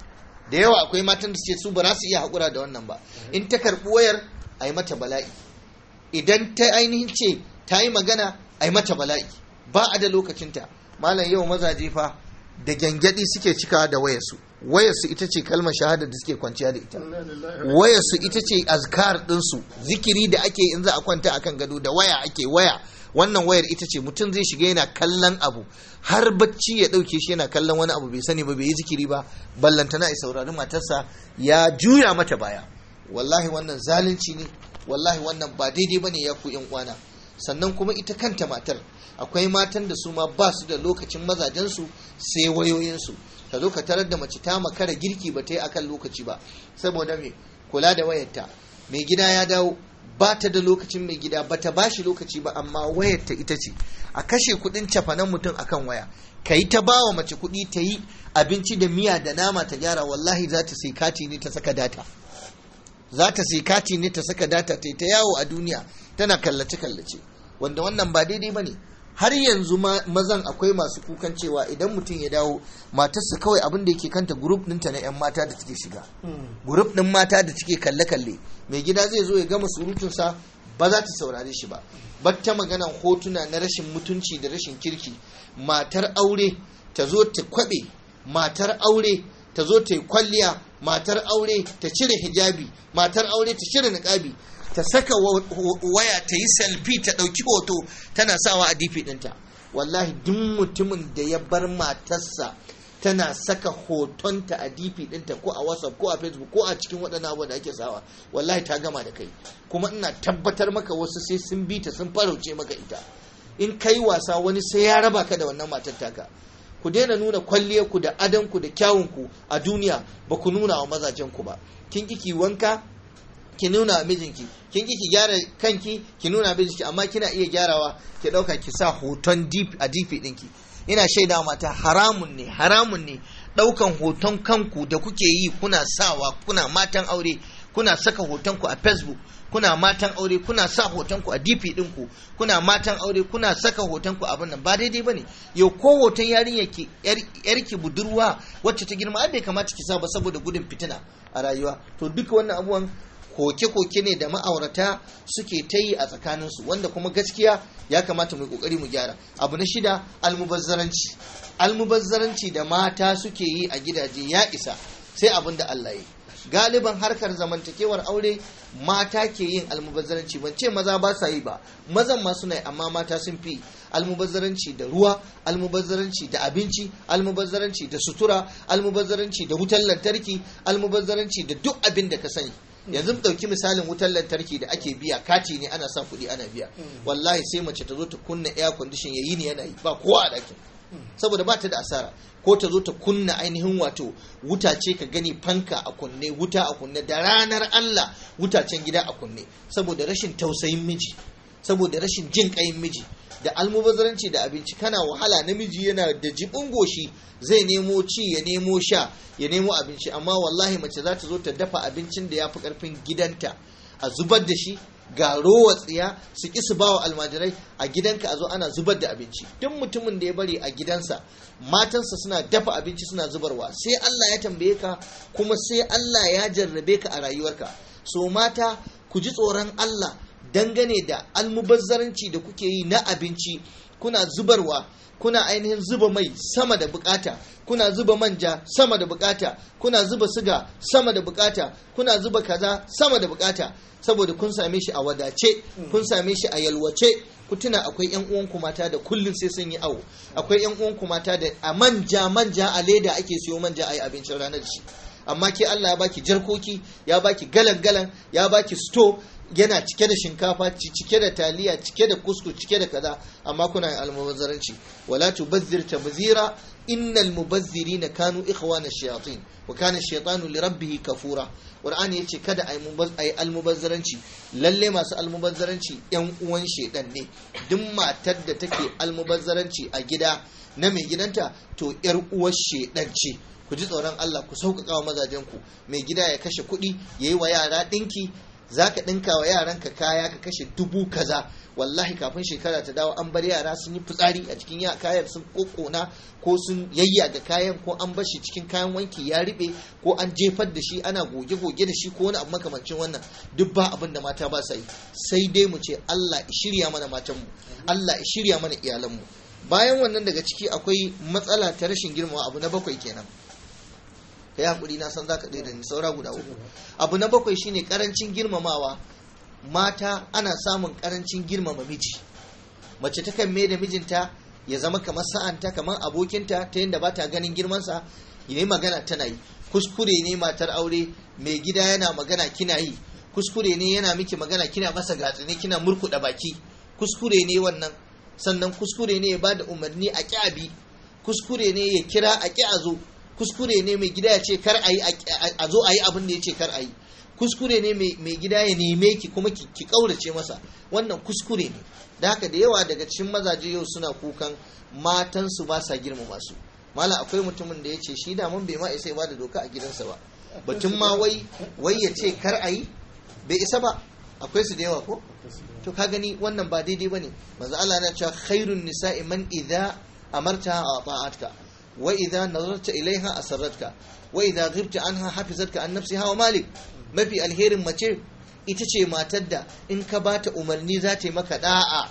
Speaker 1: da yawa akwai matan da suke su ba za su iya haƙura da wannan ba in ta karɓi wayar a yi mata bala'i idan ta ainihin ce ta yi magana a yi mata bala'i ba a da lokacinta malam yau mazaje fa da gyangyaɗi suke cika da wayarsu wayarsu ita ce kalmar shahada da suke kwanciya da ita wayarsu ita ce azkar ɗinsu zikiri da ake in za a kwanta akan gado da waya ake waya wannan wayar ita ce mutum zai shiga yana kallon abu har bacci ya ɗauke shi yana kallon wani abu bai sani ba bai yi zikiri ba ballantana ya saurari matarsa ya juya mata baya wallahi wannan zalunci ne wallahi wannan ba daidai ba ne ya ku yan kwana sannan kuma ita kanta matar akwai matan da su ma ba su da lokacin mazajensu sai wayoyinsu ka zo ka tarar da mace ta makara girki ba ta yi akan lokaci ba saboda me kula da wayarta mai gida ya dawo ba ta da lokacin mai gida ba ta bashi lokaci ba amma wayarta ita ce a kashe kudin cafanan mutum akan waya ka yi ta bawa mace kudi ta yi abinci da miya da nama ta gyara wallahi za ta sai kati ne ta saka data za ta sai kati ne ta saka data ta yi ta yawo a duniya tana kallace-kallace wanda wannan ba daidai ba ne har yanzu mazan akwai masu kukan cewa idan mutum ya dawo matarsa kawai abin da yake kanta grup ɗinta na 'yan mata da take shiga grup ɗin mata da take kalle-kalle mai gida zai zo ya gama surutunsa ba za ta saurare shi ba batta maganan hotuna na rashin mutunci da rashin kirki matar aure ta zo ta kwabe matar aure ta zo ta yi kwalliya matar aure ta cire hijabi matar aure ta cire niƙabi ta saka waya ta yi selfie ta ɗauki hoto tana sawa a difi ɗinta wallahi duk mutumin da ya bar matarsa tana saka hotonta a dp ɗinta ko a whatsapp ko a facebook ko a cikin waɗannan abubuwan da ake sawa wallahi ta gama da kai kuma ina tabbatar maka wasu sai sun bi ta sun farauce maka ita in kai wasa wani sai ya raba ka da wannan matar taka ku daina nuna kwalliyarku da adanku da kyawunku a duniya ba ku nuna wa mazajenku ba kin ki wanka ki nuna wa mijinki kin ki gyara kanki ki nuna wa mijinki amma kina iya gyarawa ki ɗauka ki sa hoton a dp ɗinki ina shaida mata haramun ne haramun ne ɗaukan hoton kanku da kuke yi kuna sawa kuna matan aure kuna saka hotonku a facebook kuna matan aure kuna sa hotonku a dp ɗinku kuna matan aure kuna saka hotonku abin nan ba daidai bane yau ko hoton yarinya ki yarki budurwa wacce ta girma bai kamata ki sa ba saboda gudun fitina a rayuwa to duka wannan abubuwan koke-koke ne da ma'aurata suke ta yi a tsakaninsu wanda kuma gaskiya ya kamata mu kokari mu gyara abu na shida almubazzaranci almubazzaranci da mata suke yi a gidaje ya isa sai abin da Allah yi galiban harkar zamantakewar aure mata ke yin almubazzaranci ban ce maza ba sa yi ba mazan ma suna yi amma mata sun fi almubazzaranci da ruwa almubazzaranci da abinci almubazzaranci da sutura almubazzaranci da wutar lantarki almubazzaranci da duk abin da ka sani yanzu mu ɗauki misalin wutar lantarki da ake biya kati ne ana sa kuɗi ana biya wallahi sai mace ta zo ta kunna air condition yayi ne yana yi ba kowa a ɗakin saboda ba ta da asara ko ta zo ta kunna ainihin wato wuta ce ka gani fanka a kunne wuta a kunne da ranar Allah wutacen gida a kunne saboda rashin tausayin miji saboda rashin jin ƙayin miji da almubazzaranci da abinci kana wahala namiji yana da jibin goshi zai nemo ci ya nemo sha ya nemo abinci amma wallahi mace za ta zo ta dafa abincin da ya fi karfin gidanta a zubar da shi ga rowa tsiya su ki su bawa almajirai a gidanka a zo ana zubar da abinci duk mutumin da ya bari a gidansa matansa suna dafa abinci suna zubarwa sai Allah ya tambaye ka kuma sai Allah ya jarrabe ka a rayuwarka so mata ku ji tsoron Allah dangane da almubazzaranci da kuke yi na abinci kuna zubarwa kuna ainihin zuba mai sama da bukata kuna zuba manja sama da bukata kuna zuba siga sama da bukata kuna zuba kaza sama da bukata saboda kun same shi a wadace kun same shi a yalwace ku tuna akwai yan uwanku mata da kullum sai sun yi awo akwai yan uwanku mata da a manja manja a leda ake siyo manja a yi abincin ranar shi amma ke Allah ya baki jarkoki ya baki galan galan ya baki sto yana cike da shinkafa cike da taliya cike da kuskus cike da kaza amma kuna yin almubazzaranci wala tubazzir tabzira innal mubazzirina kanu ikhwana shayatin wa kana shaytanu li rabbih kafura qur'ani yace kada ayi almubazzaranci lalle masu almubazzaranci yan uwan shedan ne duk matar da take almubazzaranci a gida na mai gidanta to yar uwar shedan ce ku ji tsoron Allah ku sauƙaƙa wa mazajenku mai gida ya kashe kuɗi ya yi wa yara ɗinki za ka ɗinka wa yaranka kaya ka kashe dubu kaza wallahi kafin shekara ta dawo an bar yara sun yi fitsari a cikin kayan sun kokona ko sun yayyaga kayan ko an bar shi cikin kayan wanki ya riɓe ko an jefar da shi ana goge-goge da shi ko wani abu makamancin wannan duk ba abin da mata ba sa yi sai dai mu ce Allah shirya mana matanmu Allah shirya mana iyalanmu bayan wannan daga ciki akwai matsala ta rashin girmama abu na bakwai kenan ka yi hakuri na san za ka ɗaya da ni saura guda uku abu na bakwai shine karancin girmamawa mata ana samun karancin girmama miji mace ta kan da mijinta ya zama kamar sa'anta kamar abokinta ta yadda ba ta ganin girmansa yi magana tana yi kuskure ne matar aure mai gida yana magana kina yi kuskure ne yana miki magana kina masa gatsine kina murkuɗa baki kuskure ne wannan sannan kuskure ne ya ba da umarni a ƙyabi kuskure ne ya kira a ƙi a zo kuskure ne mai gida ya ce kar a yi a zo a yi abin da ya ce kar a yi kuskure ne mai gida ya neme ki kuma ki kaurace masa wannan kuskure ne da haka da yawa daga cikin mazaje yau suna kukan matansu ba sa girmama su mala akwai mutumin da ya ce shi da mun bai ma isa ba da doka a gidansa ba batun ma wai wai ya ce kar a yi bai isa ba akwai su da yawa ko to ka gani wannan ba daidai bane manzo Allah na cewa khairun nisa'i man idza amarta a ta'atka wa idza nazarta ilaiha asarratka wa idza ghibta anha hafizatka an nafsiha wa malik mafi alherin mace ita ce matar da in ka bata umarni za ta yi maka da'a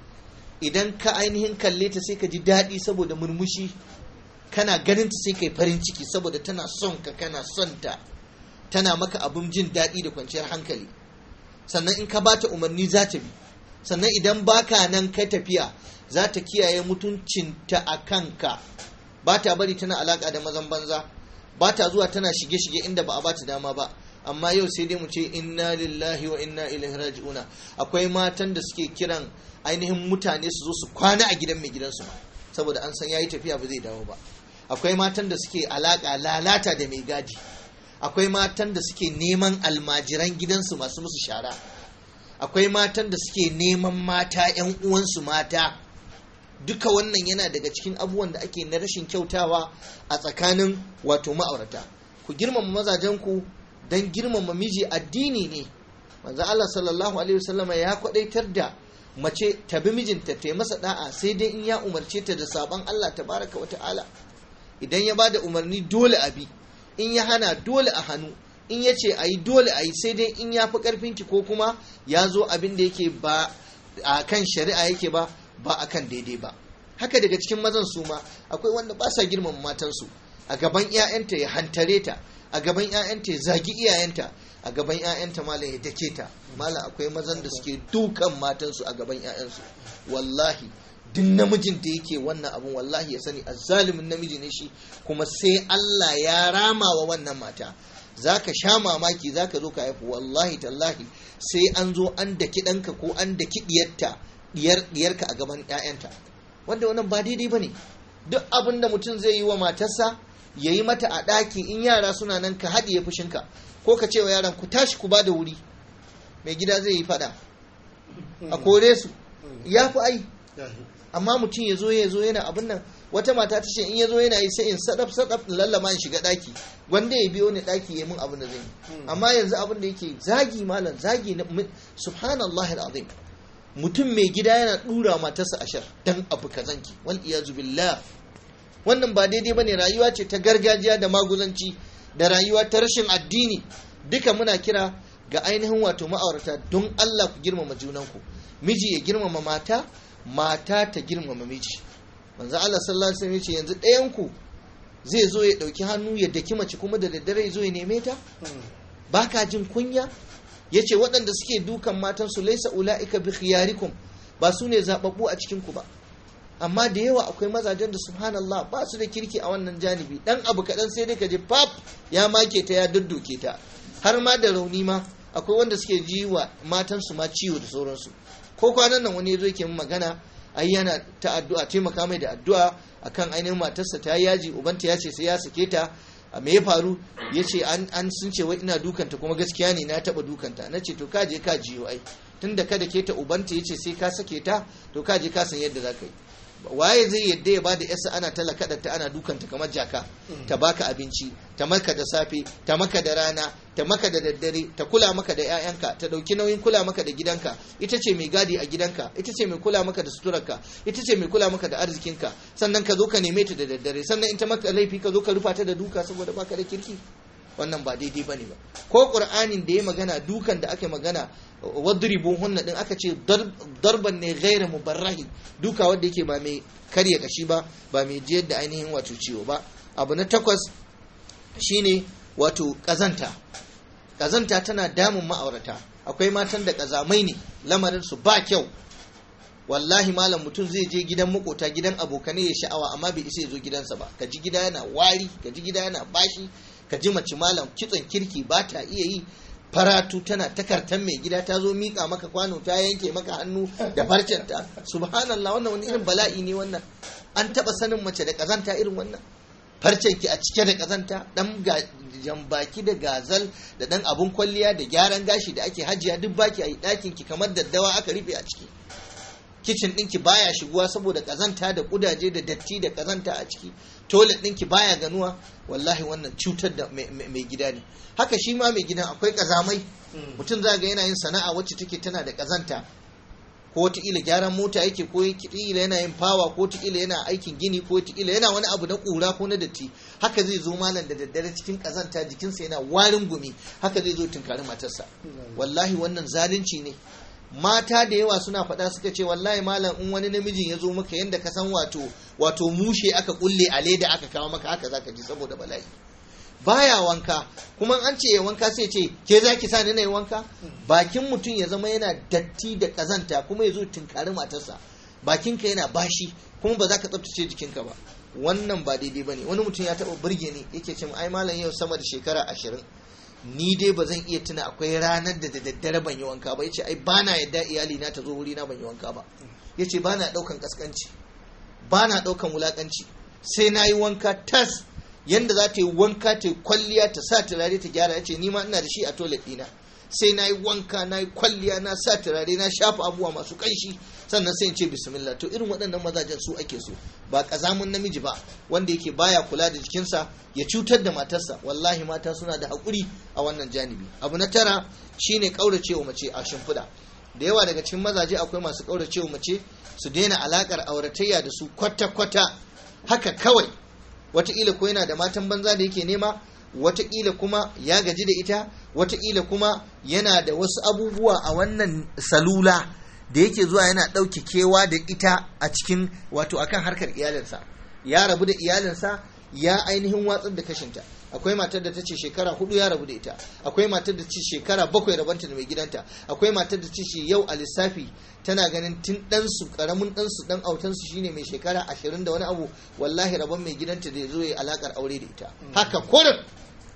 Speaker 1: idan ka ainihin kalle ta sai ka ji daɗi saboda murmushi kana ganin ta sai kai farin ciki saboda tana son ka kana son ta tana maka abin jin daɗi da kwanciyar hankali sannan in ka bata umarni za ta bi sannan idan baka nan kai tafiya za ta kiyaye mutuncinta a kanka ba ta bari tana alaka da mazan banza ba ta zuwa tana shige-shige inda ba a ba ta dama ba amma yau sai dai mu ce inna lillahi wa inna ilaihi raji'una akwai matan da suke kiran ainihin mutane su zo su kwana a gidan mai gidansu ma saboda an san yayi tafiya ba zai dawo ba akwai matan da suke alaka lalata da mai gadi akwai matan da suke neman almajiran gidansu masu musu shara akwai matan da suke neman mata 'yan uwansu mata duka wannan yana daga cikin abubuwan da ake na rashin kyautawa a tsakanin wato ma'aurata ku girmama mazajenku don girmama miji addini ne manzo Allah sallallahu alaihi wasallam ya kwadaitar da mace ta bi mijinta ta yi masa da'a sai dai in ya umarce ta da sabon Allah tabaraka wa ta'ala idan ya bada umarni dole a bi in ya hana dole a hannu in ya ce a yi dole a yi sai dai in ya fi ƙarfinki ko kuma ya zo abin da yake ba a kan shari'a yake ba ba a kan daidai ba haka daga cikin mazan su ma akwai wanda ba sa girmama matansu a gaban 'ya'yanta ya hantare ta a gaban 'ya'yanta ya zagi iyayenta a gaban 'ya'yanta malam ya dake ta malam akwai mazan da suke dukan matansu a gaban 'ya'yansu wallahi duk namijin da yake wannan abun wallahi ya sani azzalimin namiji ne shi kuma sai Allah ya rama wa wannan mata zaka sha mamaki zaka zo ka haifu wallahi tallahi sai an zo an daki ɗanka ko an daki diyarta diyar diyarka a gaban 'ya'yanta wanda wannan ba daidai bane duk abin da mutum zai yi wa matarsa ya yi mata a ɗaki in yara suna nan ka haɗiye fushinka ko ka ce wa yaran ku tashi ku ba da wuri mai gida zai yi faɗa a kore su ya fi ai amma mutum ya zo ya zo yana abin nan wata mata ta ce in ya zo yana yi sai in sadaf sadaf lallama in shiga daki wanda ya biyo ni daki ya mun abin da zai yi amma yanzu abin da yake zagi malam zagi na subhanallah alazim mutum mai gida yana dura matarsa ashar dan abu kazanki wal iyazu billah wannan ba daidai bane rayuwa ce ta gargajiya da maguzanci da rayuwa ta rashin addini duka muna kira ga ainihin wato ma'aurata don Allah ku girmama junanku miji ya girmama mata mata ta girmama miji manzo Allah sallallahu alaihi wasallam yace yanzu ɗayan ku zai zo ya dauki hannu ya daki mace kuma da daddare ya zo ya neme ta baka jin kunya yace waɗanda suke dukan matan su laisa ulaika bi khiyarikum ba su ne zababbu a cikin ku ba amma da yawa akwai mazajen da subhanallah ba su da kirki a wannan janibi dan abu kaɗan sai dai ka je pap ya make ta ya dudduke ta har ma da rauni ma akwai wanda suke ji wa matansu ma ciwo da sauransu ko kwanan nan wani zo yake magana ai yana ta addu'a taimaka mai da addu'a akan ainihin matarsa ta yaji ubanta ya ce sai ya sake ta a me ya faru ya ce an sun ce wai ina dukanta kuma gaskiya ne na taba dukanta na ce to ka je ka jiyo ai tunda kada ke ta ubanta ya ce sai ka sake ta to ka je ka san yadda za ka yi waye zai yadda ya bada yasa ana talaka ta ana dukanta kamar jaka ta baka abinci ta maka da safe ta maka da rana ta maka da daddare ta kula maka da 'ya'yanka ta dauki nauyin kula maka da gidanka ita ce mai gadi a gidanka ita ce mai kula maka da suturarka ita ce mai kula maka da arzikinka sannan ka zo ka neme ta da daddare sannan in ta maka laifi ka zo ka rufa ta da duka saboda baka da kirki wannan ba daidai bane ba ko qur'anin da ya magana dukan da aka magana wadribu hunna din aka ce darban ne gaira mubarrahi duka wanda yake ba mai karya kashi ba ba mai jiyar da ainihin wato ciwo ba abu na takwas shine wato kazanta kazanta tana damun ma'aurata akwai matan da kazamai ne lamarin su ba kyau wallahi malam mutum zai je gidan makota gidan abokanai ya sha'awa amma bai isa ya zo gidansa ba ka ji gida yana wari ka ji gida yana bashi ka ji mace malam kitson kirki ba ta iya yi faratu tana takartan mai gida ta zo miƙa maka kwano ta yanke maka hannu da farcenta subhanallah wannan wani irin bala'i ne wannan an taɓa sanin mace da ƙazanta irin wannan farcenki a cike da ƙazanta ɗan jambaki da gazal da ɗan abun kwalliya da gyaran gashi da ake hajiya duk baki a yi ɗakinki kamar daddawa aka rufe a ciki kicin ɗinki baya shiguwa saboda ƙazanta da ƙudaje da datti da ƙazanta a ciki toilet ɗinki baya ganuwa wallahi wannan cutar da mai gida ne haka shi ma mai gidan akwai ƙazamai mutum za ga yana yin sana'a wacce take tana da ƙazanta ko wataƙila gyaran mota yake ko wataƙila yana yin fawa ko wataƙila yana aikin gini ko wataƙila yana wani abu na ƙura ko na datti haka zai zo malam da daddare cikin ƙazanta jikinsa yana warin gumi haka zai zo tunkari matarsa wallahi wannan zalunci ne mata da yawa suna faɗa suka ce wallahi malam in wani namijin ya zo maka yadda ka san wato wato mushe aka kulle a leda aka kawo maka haka zaka ji saboda bala'i baya wanka kuma an ce ya wanka sai ce ke za ki sa ni na yi wanka bakin mutum ya zama yana datti da kazanta kuma ya zo tunkari matarsa bakinka yana bashi kuma ba za ka tsabtace jikinka ba wannan ba daidai bane wani mutum ya taba burge ni yake ce ai malam yau sama da shekara ashirin ni dai ba zan iya tuna akwai ranar da da daddare ban yi wanka ba yace ai bana yadda iyali na ta zo wuri na ban yi wanka ba yace bana daukan kaskanci bana daukan wulakanci sai na yi wanka tas yanda za ta yi wanka ta yi kwalliya ta sa turare ta gyara yace ni ma ina da shi a toilet dina sai na yi wanka na yi kwalliya na sa turare na shafa abubuwa masu kanshi sannan sai in ce bismillah to irin waɗannan mazajen su ake so ba ƙazamin namiji ba wanda yake baya kula da jikinsa ya cutar da matarsa wallahi mata suna da haƙuri a wannan janibi abu na tara shine ƙauracewa mace a shimfiɗa da yawa daga cikin mazaje akwai masu ƙauracewa mace su daina alaƙar auratayya da su kwata-kwata haka kawai wataƙila ko yana da matan banza da yake nema wataƙila kuma ya gaji da ita wataƙila kuma yana da wasu abubuwa a wannan salula da yake zuwa yana ɗauke kewa da ita a cikin wato akan harkar iyalinsa ya rabu da iyalinsa ya ainihin watsar da kashinta akwai matar da ta ce shekara hudu ya rabu da ita akwai matar da ce shekara bakwai rabanta da mai gidanta akwai matar da ce yau a lissafi tana ganin tun ɗansu ƙaramin ɗansu ɗan autansu shine mai shekara ashirin da wani abu wallahi rabon mai gidanta da ya zo ya alakar aure da ita haka kurin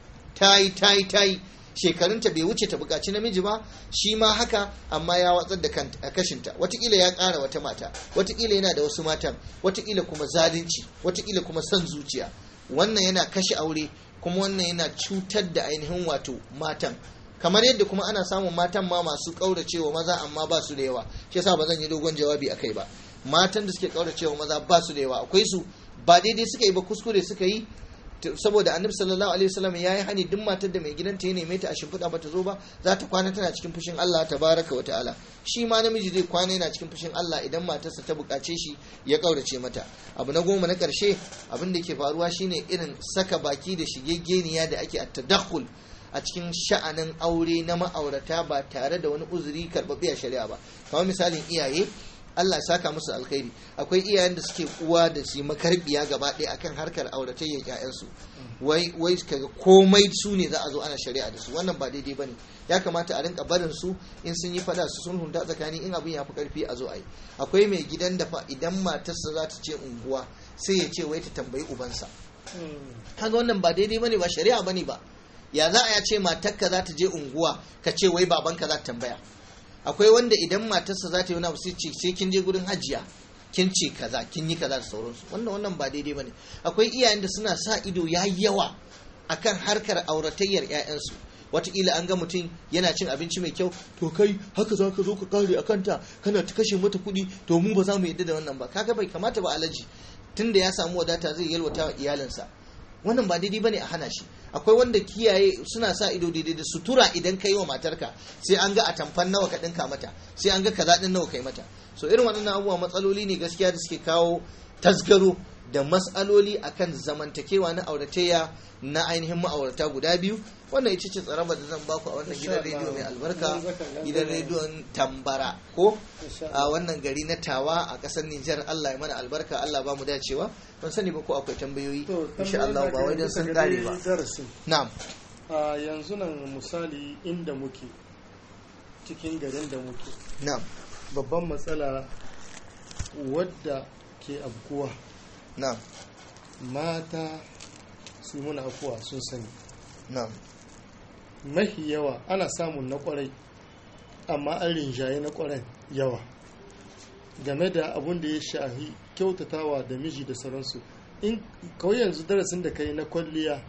Speaker 1: ta yi ta yi ta yi shekarunta bai wuce ta bukaci namiji ba shi ma haka amma ya watsar da kashinta watakila ya ƙara wata mata watakila yana da wasu matan watakila kuma zalunci watakila kuma son zuciya wannan yana kashe aure kuma wannan yana cutar da ainihin wato matan kamar yadda kuma ana samun matan ma masu ƙauracewa maza amma ba su da yawa shi yasa ba zan yi dogon jawabi akai ba matan da suke ƙauracewa maza ba su da yawa akwai su ba daidai suka yi ba kuskure suka yi saboda annabi sallallahu alaihi wasallam ya yi hani duk matar da mai gidanta ya neme ta a shimfiɗa ba ta zo ba za ta kwana tana cikin fushin Allah tabaraka wa ta'ala shi ma namiji zai kwana yana cikin fushin Allah idan matarsa ta buƙace shi ya ƙaurace mata abu na goma na ƙarshe abin da ke faruwa shine irin saka baki da shigegeniya da ake at-tadakhul a cikin sha'anin aure na ma'aurata ba tare da wani uzuri karɓaɓɓe a shari'a ba kamar misalin iyaye Allah saka musu alkhairi akwai iyayen da suke uwa da su makarbiya gaba ɗaya akan harkar auratayyar ƴaƴansu wai wai kaga komai su ne za a zo ana shari'a da su wannan ba daidai bane ya kamata a rinka barin su in sun yi fada su sun hunta tsakani in abin ya fi karfi a zo a yi akwai mai gidan da fa idan matarsa za ta ce unguwa sai ya ce wai ta tambayi ubansa kaga wannan ba daidai bane ba shari'a bane ba ya za a ya ce matarka za ta je unguwa ka ce wai babanka za ta tambaya akwai wanda idan matarsa za ta yi wani abu sai ce sai kin je gurin hajiya kin ce kaza kin yi kaza da sauransu wannan wannan ba daidai bane akwai iyayen da suna sa ido ya yawa akan harkar auratayyar ƴaƴansu wataƙila an ga mutum yana cin abinci mai kyau to kai haka za ka zo ka kare a kanta kana ta kashe mata kuɗi to mu ba za mu yadda da wannan ba kaga bai kamata ba alaji tunda ya samu wadata zai yalwata wa iyalinsa wannan ba daidai bane a hana shi akwai wanda kiyaye suna sa ido daidai da sutura idan ka yi wa matarka sai an ga a tamfan nawa ka dinka mata sai an ga kaza din nawa kai mata so irin waɗannan abubuwa matsaloli ne gaskiya da suke kawo tasgaro da matsaloli akan zamantakewa na auratayya na ainihin ma'aurata guda biyu wannan ita ce tsaraba da zan baku a wannan gidan rediyo mai albarka gidan rediyon tambara ko a wannan gari na tawa a ƙasar Nijar Allah ya mana albarka Allah ba mu dacewa ban sani ba ko akwai tambayoyi insha Allah ba wai dan sun kare ba na'am
Speaker 2: a yanzu nan misali inda muke cikin garin da muke
Speaker 1: na'am
Speaker 2: babban matsala wadda ke abkuwa
Speaker 1: na'am
Speaker 2: mata su muna afuwa sun sani
Speaker 1: na'am
Speaker 2: mafi yawa ana samun na kwarai amma an rinjaye na kwarai yawa game da abun da ya shahi kyautatawa da miji da sauransu in kawai yanzu darasin da kai na kwalliya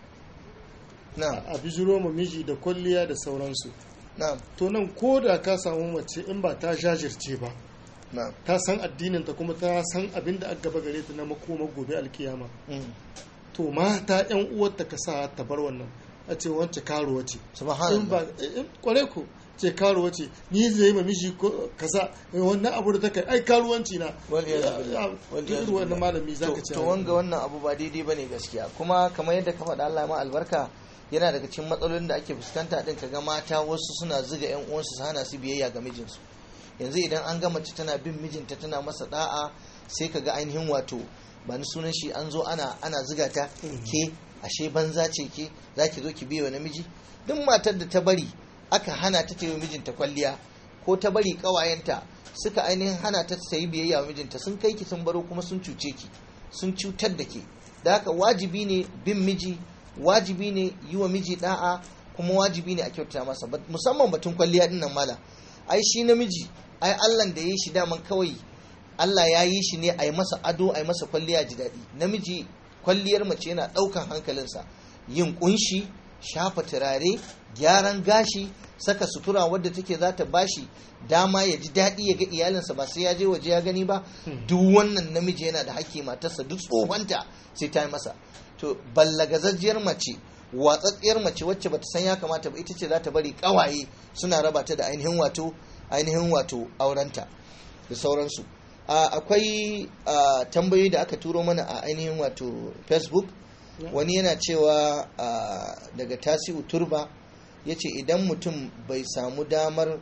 Speaker 1: na'am
Speaker 2: a bijiro ma miji da kwalliya da sauransu
Speaker 1: na'am
Speaker 2: to nan ko da ka samu mace in ba ta jajirce ba
Speaker 1: na'am
Speaker 2: ta san addininta kuma ta san abin da aka gaba gare ta na makoma gobe alkiyama
Speaker 1: mm.
Speaker 2: to mata yan uwarta ka sa ta bar wannan a ce wance karuwa ce in ba
Speaker 1: subhanallah
Speaker 2: in kware ku ce karuwa ce ni zai yi ma miji ko kaza wannan abu da ta kai ai karuwanci na
Speaker 1: Wal iyaz
Speaker 2: Ya-
Speaker 1: billah.
Speaker 2: ya-
Speaker 1: Wal
Speaker 2: duk
Speaker 1: iyaz
Speaker 2: irin wannan
Speaker 1: billah.
Speaker 2: malami zaka
Speaker 1: to,
Speaker 2: ce
Speaker 1: to wanga wannan abu ba daidai bane gaskiya kuma kamar yadda ka faɗa Allah ma albarka yana daga cikin matsalolin da ake fuskanta din kaga mata wasu suna zuga yan uwansu su hana su biyayya ga mijinsu yanzu idan an ga mace tana bin mijinta tana masa da'a sai kaga ainihin wato ba ni sunan shi an zo ana ana zuga ta ke ashe banza ce ke zaki zo ki biye wa namiji duk matar da ta bari aka hana ta ta yi wa mijinta kwalliya ko ta bari kawayenta suka ainihin hana ta ta yi biyayya wa mijinta sun kai ki sun baro kuma sun cuce ki sun cutar da ke da haka wajibi ne bin miji wajibi ne yi wa miji da'a kuma wajibi ne a kyautata masa musamman batun kwalliya dinnan mala ai shi namiji ai Allah da ya yi shi daman kawai Allah ya yi shi ne a yi masa ado a yi masa kwalliya ji daɗi namiji kwalliyar mace yana ɗaukan hankalinsa yin kunshi shafa turare gyaran gashi saka sutura wadda take za ta bashi dama ya ji daɗi ya ga iyalinsa ba sai ya je waje ya gani ba duk wannan namiji yana da haƙƙi matarsa duk tsohonta sai ta yi masa to ballagazajjiyar mace watsatsiyar mace wacce bata san ya kamata ba ita ce za ta bari ƙawaye suna raba ta da ainihin wato ainihin wato aurenta da sauransu akwai tambayoyi da aka turo mana a ainihin wato facebook wani yana cewa daga tasiu turba ya ce idan mutum bai samu damar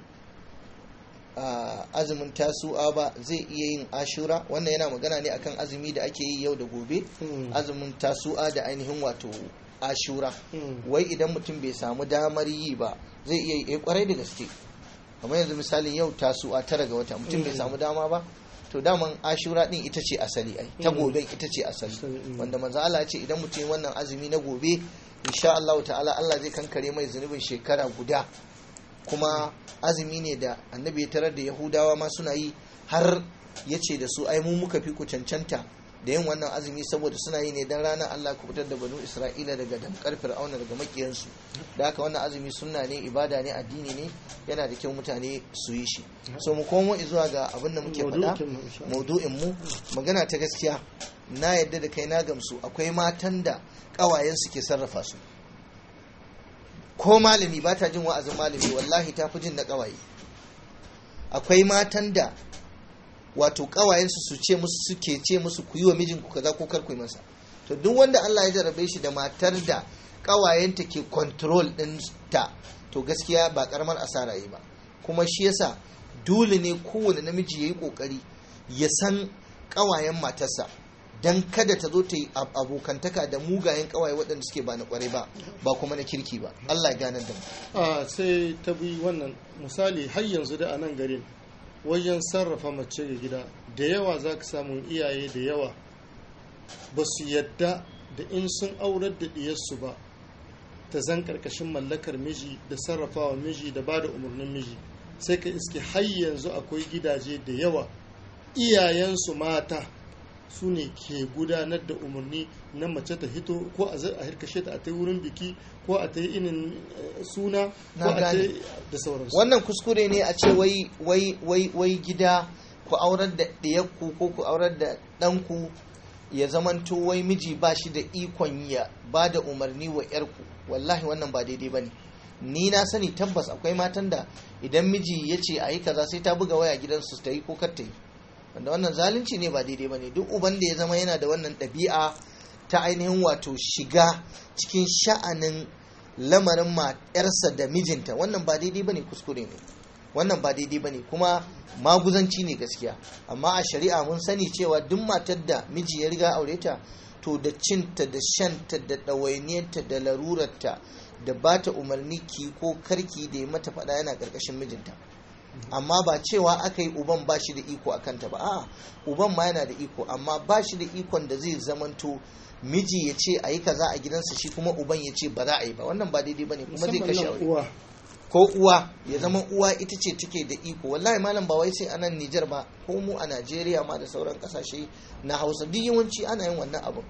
Speaker 1: azumin tasu'a ba zai iya yin ashura wannan yana magana ne akan azumi da ake yi yau da gobe azumin tasu'a da ainihin wato ashura wai idan mutum bai samu damar yi ba zai iya yi kwarai da gaske kamar yanzu misalin yau tasu'a tara ga wata mutum bai samu dama ba to daman ashura din ita ce asali ai ta goben ita ce asali wanda manzo Allah ya ce idan mutum wannan azumi na gobe insha Allah ta'ala Allah zai kankare mai zunubin shekara guda kuma azumi ne da annabi ya tarar da yahudawa ma suna yi har ya ce da su ai mu muka fi ku cancanta da yin wannan azumi saboda suna yi ne dan ranar Allah ku fitar da banu Isra'ila daga damkar fir'auna daga makiyansu da haka wannan azumi sunna ne ibada ne addini ne yana da kyau mutane su yi shi so mu komo zuwa ga abin da muke faɗa maudu'in mu magana ta gaskiya na yadda da kai na gamsu akwai matan da ƙawayen su ke sarrafa su ko malami ba ta jin wa'azin malami wallahi ta fi jin na ƙawaye akwai matan da wato kawayensu su ce musu suke ce musu ku yi wa mijinku kaza ko kar ku yi masa to duk wanda Allah ya jarabe shi da matar da kawayenta ke control din ta to gaskiya ba karamar asara yi ba kuma shi yasa dole ne kowane namiji yayi kokari ya san kawayen matarsa dan kada ta zo ta yi abokantaka da mugayen kawaye waɗanda suke ba na kwarai ba ba kuma na kirki ba Allah ya gane da mu
Speaker 2: a sai ta bi wannan misali har yanzu da a nan garin wajen sarrafa mace ga gida da yawa za ka samu iyaye da yawa ba su yadda da in sun aurar da diyarsu ba ta zan karkashin mallakar miji da sarrafawa miji da ba da umarnin miji sai ka iske har yanzu akwai gidaje da yawa iyayensu mata su ne ke gudanar da umarni na mace ta hito ko a harkashe ta a ta wurin biki ko a ta yi inin suna ko a ta da sauransu
Speaker 1: wannan kuskure ne a ce wai wai wai wai gida ku aurar da ɗiyarku ko ku aurar da ɗanku ya zamanto wai miji ba shi da ikon ya ba da umarni wa yarku wallahi wannan ba daidai ba ne ni na sani tabbas akwai matan da idan miji ya ce a yi kaza sai ta buga waya gidansu ta yi ko kar ta yi wanda wannan zalunci ne ba daidai ba ne duk uban da ya zama yana da wannan ɗabi'a ta ainihin wato shiga cikin sha'anin lamarin matarsa da mijinta wannan ba daidai ba ne kuskure ne wannan ba daidai ba ne kuma maguzanci ne gaskiya amma a shari'a mun sani cewa duk matar da miji ya riga aure ta to da cinta da shanta da ɗawainiyarta da larurarta da ba ta umarni ki ko karki da ya mata faɗa yana ƙarƙashin mijinta amma ba cewa aka yi uban ba shi da iko a kanta ba a uban ma yana da iko amma ba shi da ikon da zai zamanto miji ya ce a yi kaza a gidansa shi kuma uban ya ce ba za a yi ba wannan ba daidai ba ne kuma zai kashe aure ko uwa ya zama uwa ita ce take da iko wallahi malam ba wai sai a nan Nijar ba ko mu a Najeriya ma da sauran kasashe na Hausa duk yawanci ana yin wannan abu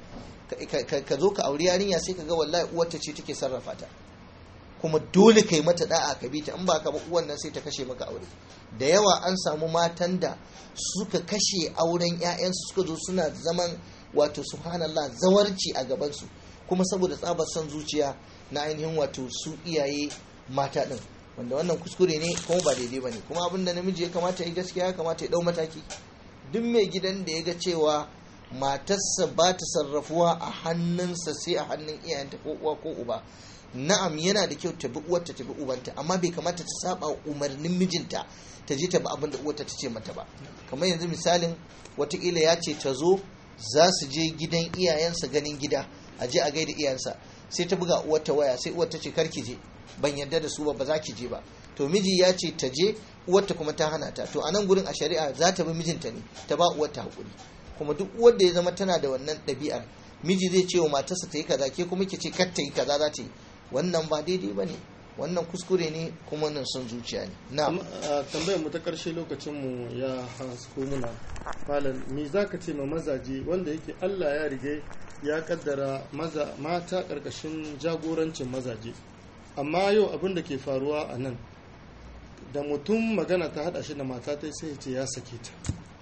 Speaker 1: ka zo ka auri yarinya sai ka ga wallahi uwarta ce take sarrafa ta kuma dole kai mata da'a ka bi ta in ba ka ba uwan nan sai ta kashe maka aure da yawa an samu matan da suka kashe auren 'ya'yansu suka zo suna zaman wato subhanallah zawarci a gabansu kuma saboda tsabar son zuciya na ainihin wato su iyaye mata din wanda wannan kuskure ne kuma ba daidai bane kuma abin da namiji ya kamata ya gaskiya ya kamata ya dau mataki duk mai gidan da ya ga cewa matarsa ba ta sarrafuwa a hannunsa sai a hannun iyayenta ko uwa ko uba na'am yana da kyau ta bi uwarta ta bi ubanta amma bai kamata ta saba umarnin mijinta ta je ta bi abin da uwarta ta ce mata ba kamar yanzu misalin watakila ya ce ta zo za su je gidan iyayensa ganin gida a je a gaida iyayensa sai ta buga uwarta waya sai uwar ta ce karki je ban yarda da su ba ba za ki je ba to miji ya ce ta je uwarta kuma ta hana ta to a nan gurin a shari'a za ta bi mijinta ne ta ba uwarta hakuri kuma duk wanda ya zama tana da wannan ɗabi'ar miji zai ce wa matarsa ta yi kaza ke kuma ke ce kar ta yi kaza za ta yi wannan ba daidai ba ne wannan kuskure ne kuma nan son zuciya ne na
Speaker 2: tambayar mu ta karshe lokacin mu ya hasko muna malam me zaka ce ma mazaje wanda yake Allah ya rige ya kaddara maza mata karkashin jagorancin mazaje amma yau abin da ke faruwa a nan da mutum magana ta hada shi da mata ta sai ya ce ya sake ta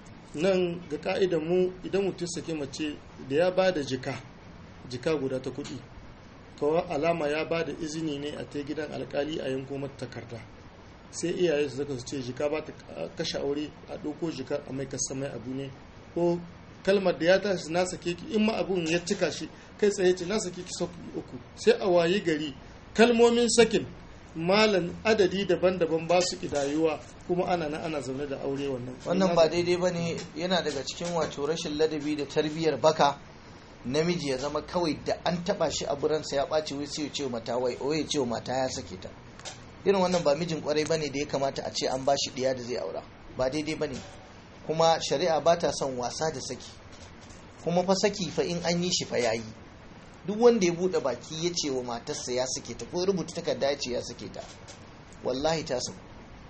Speaker 2: nan ga ka'idar mu idan mutum sake mace da ya ba da jika jika guda ta kuɗi to alama ya ba da izini ne a ta gidan alkali a yanko mata takarda sai iyaye su zaka su ce jika ba ta kashe aure a ɗauko jika a mai kasa mai abu ne ko kalmar da ya tashi na sake ki in ma abun ya cika shi kai tsaye ce na sake ki sauki uku sai a wayi gari kalmomin sakin malan adadi daban-daban ba su kidayuwa kuma ana na ana zaune da aure wannan
Speaker 1: wannan ba daidai ba ne yana daga cikin wato rashin ladabi da tarbiyyar baka namiji ya zama kawai da an taba shi a buransa ya ɓaci wai sai ya ce mata wai o ya ce mata ya sake ta irin wannan ba mijin kwarai bane da ya kamata a ce an ba shi ɗiya da zai aura ba daidai bane kuma shari'a ba ta son wasa da saki kuma fa saki fa in an yi shi fa yayi duk wanda ya bude baki ya ce wa matarsa ya sake ta ko rubuta takarda ya ce ya sake ta wallahi ta saku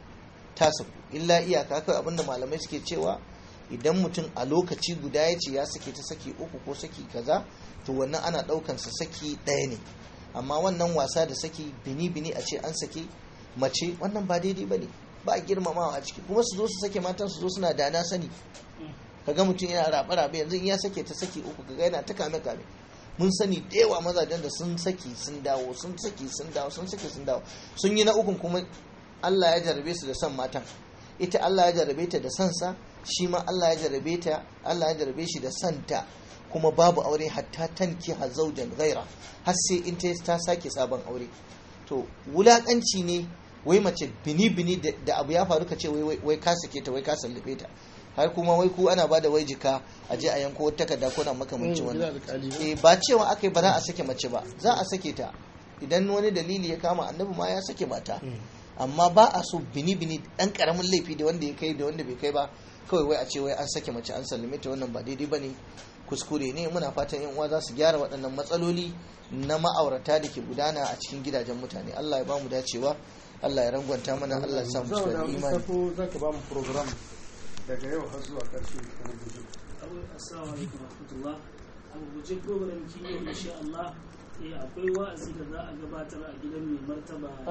Speaker 1: ta saku illa iyaka kawai abinda malamai suke cewa idan mutum a lokaci guda ya ce ya sake ta saki uku ko saki kaza to wannan ana daukan sa saki ɗaya ne amma wannan wasa da saki bini bini a ce an sake mace wannan ba daidai bane ba a girmamawa a ciki kuma su zo su sake matan su zo suna da na sani kaga mutum yana rabe rabe yanzu in ya sake ta saki uku kaga yana ta kame kame mun sani da yawa mazajen da sun saki sun dawo sun saki sun dawo sun saki sun dawo sun yi na ukun kuma Allah ya jarrabe su da son matan ita Allah ya jarrabe ta da son sa shi ma Allah ya jarrabe ta Allah ya jarrabe shi da son ta kuma babu aure hatta tanki hazaujan gaira har sai in ta sake sabon aure to wulakanci ne wai mace bini bini da abu ya faru ka ce wai ka sake ta wai ka sallabe ta har kuma wai ku ana bada wai jika a je a yanko wata takarda ko na makamancin wannan eh ba cewa aka yi ba za a sake mace ba za a sake ta idan wani dalili ya kama annabi ma ya sake mata amma ba a so bini bini dan karamin laifi da wanda ya kai da wanda bai kai ba kawai wai a ce wai an sake mace an sallame ta wannan ba daidai bane kuskure ne muna fatan yan uwa za su gyara waɗannan matsaloli na ma'aurata da ke gudana a cikin gidajen mutane Allah ya bamu dacewa Allah ya rangwanta mana Allah ya sa mu cikin imani
Speaker 2: za ka ba mu program daga yau har zuwa ƙarshe na guji
Speaker 3: assalamu alaikum warahmatullah a guje program kiyo insha Allah akwai wa'azi da za a gabatar a gidan mai martaba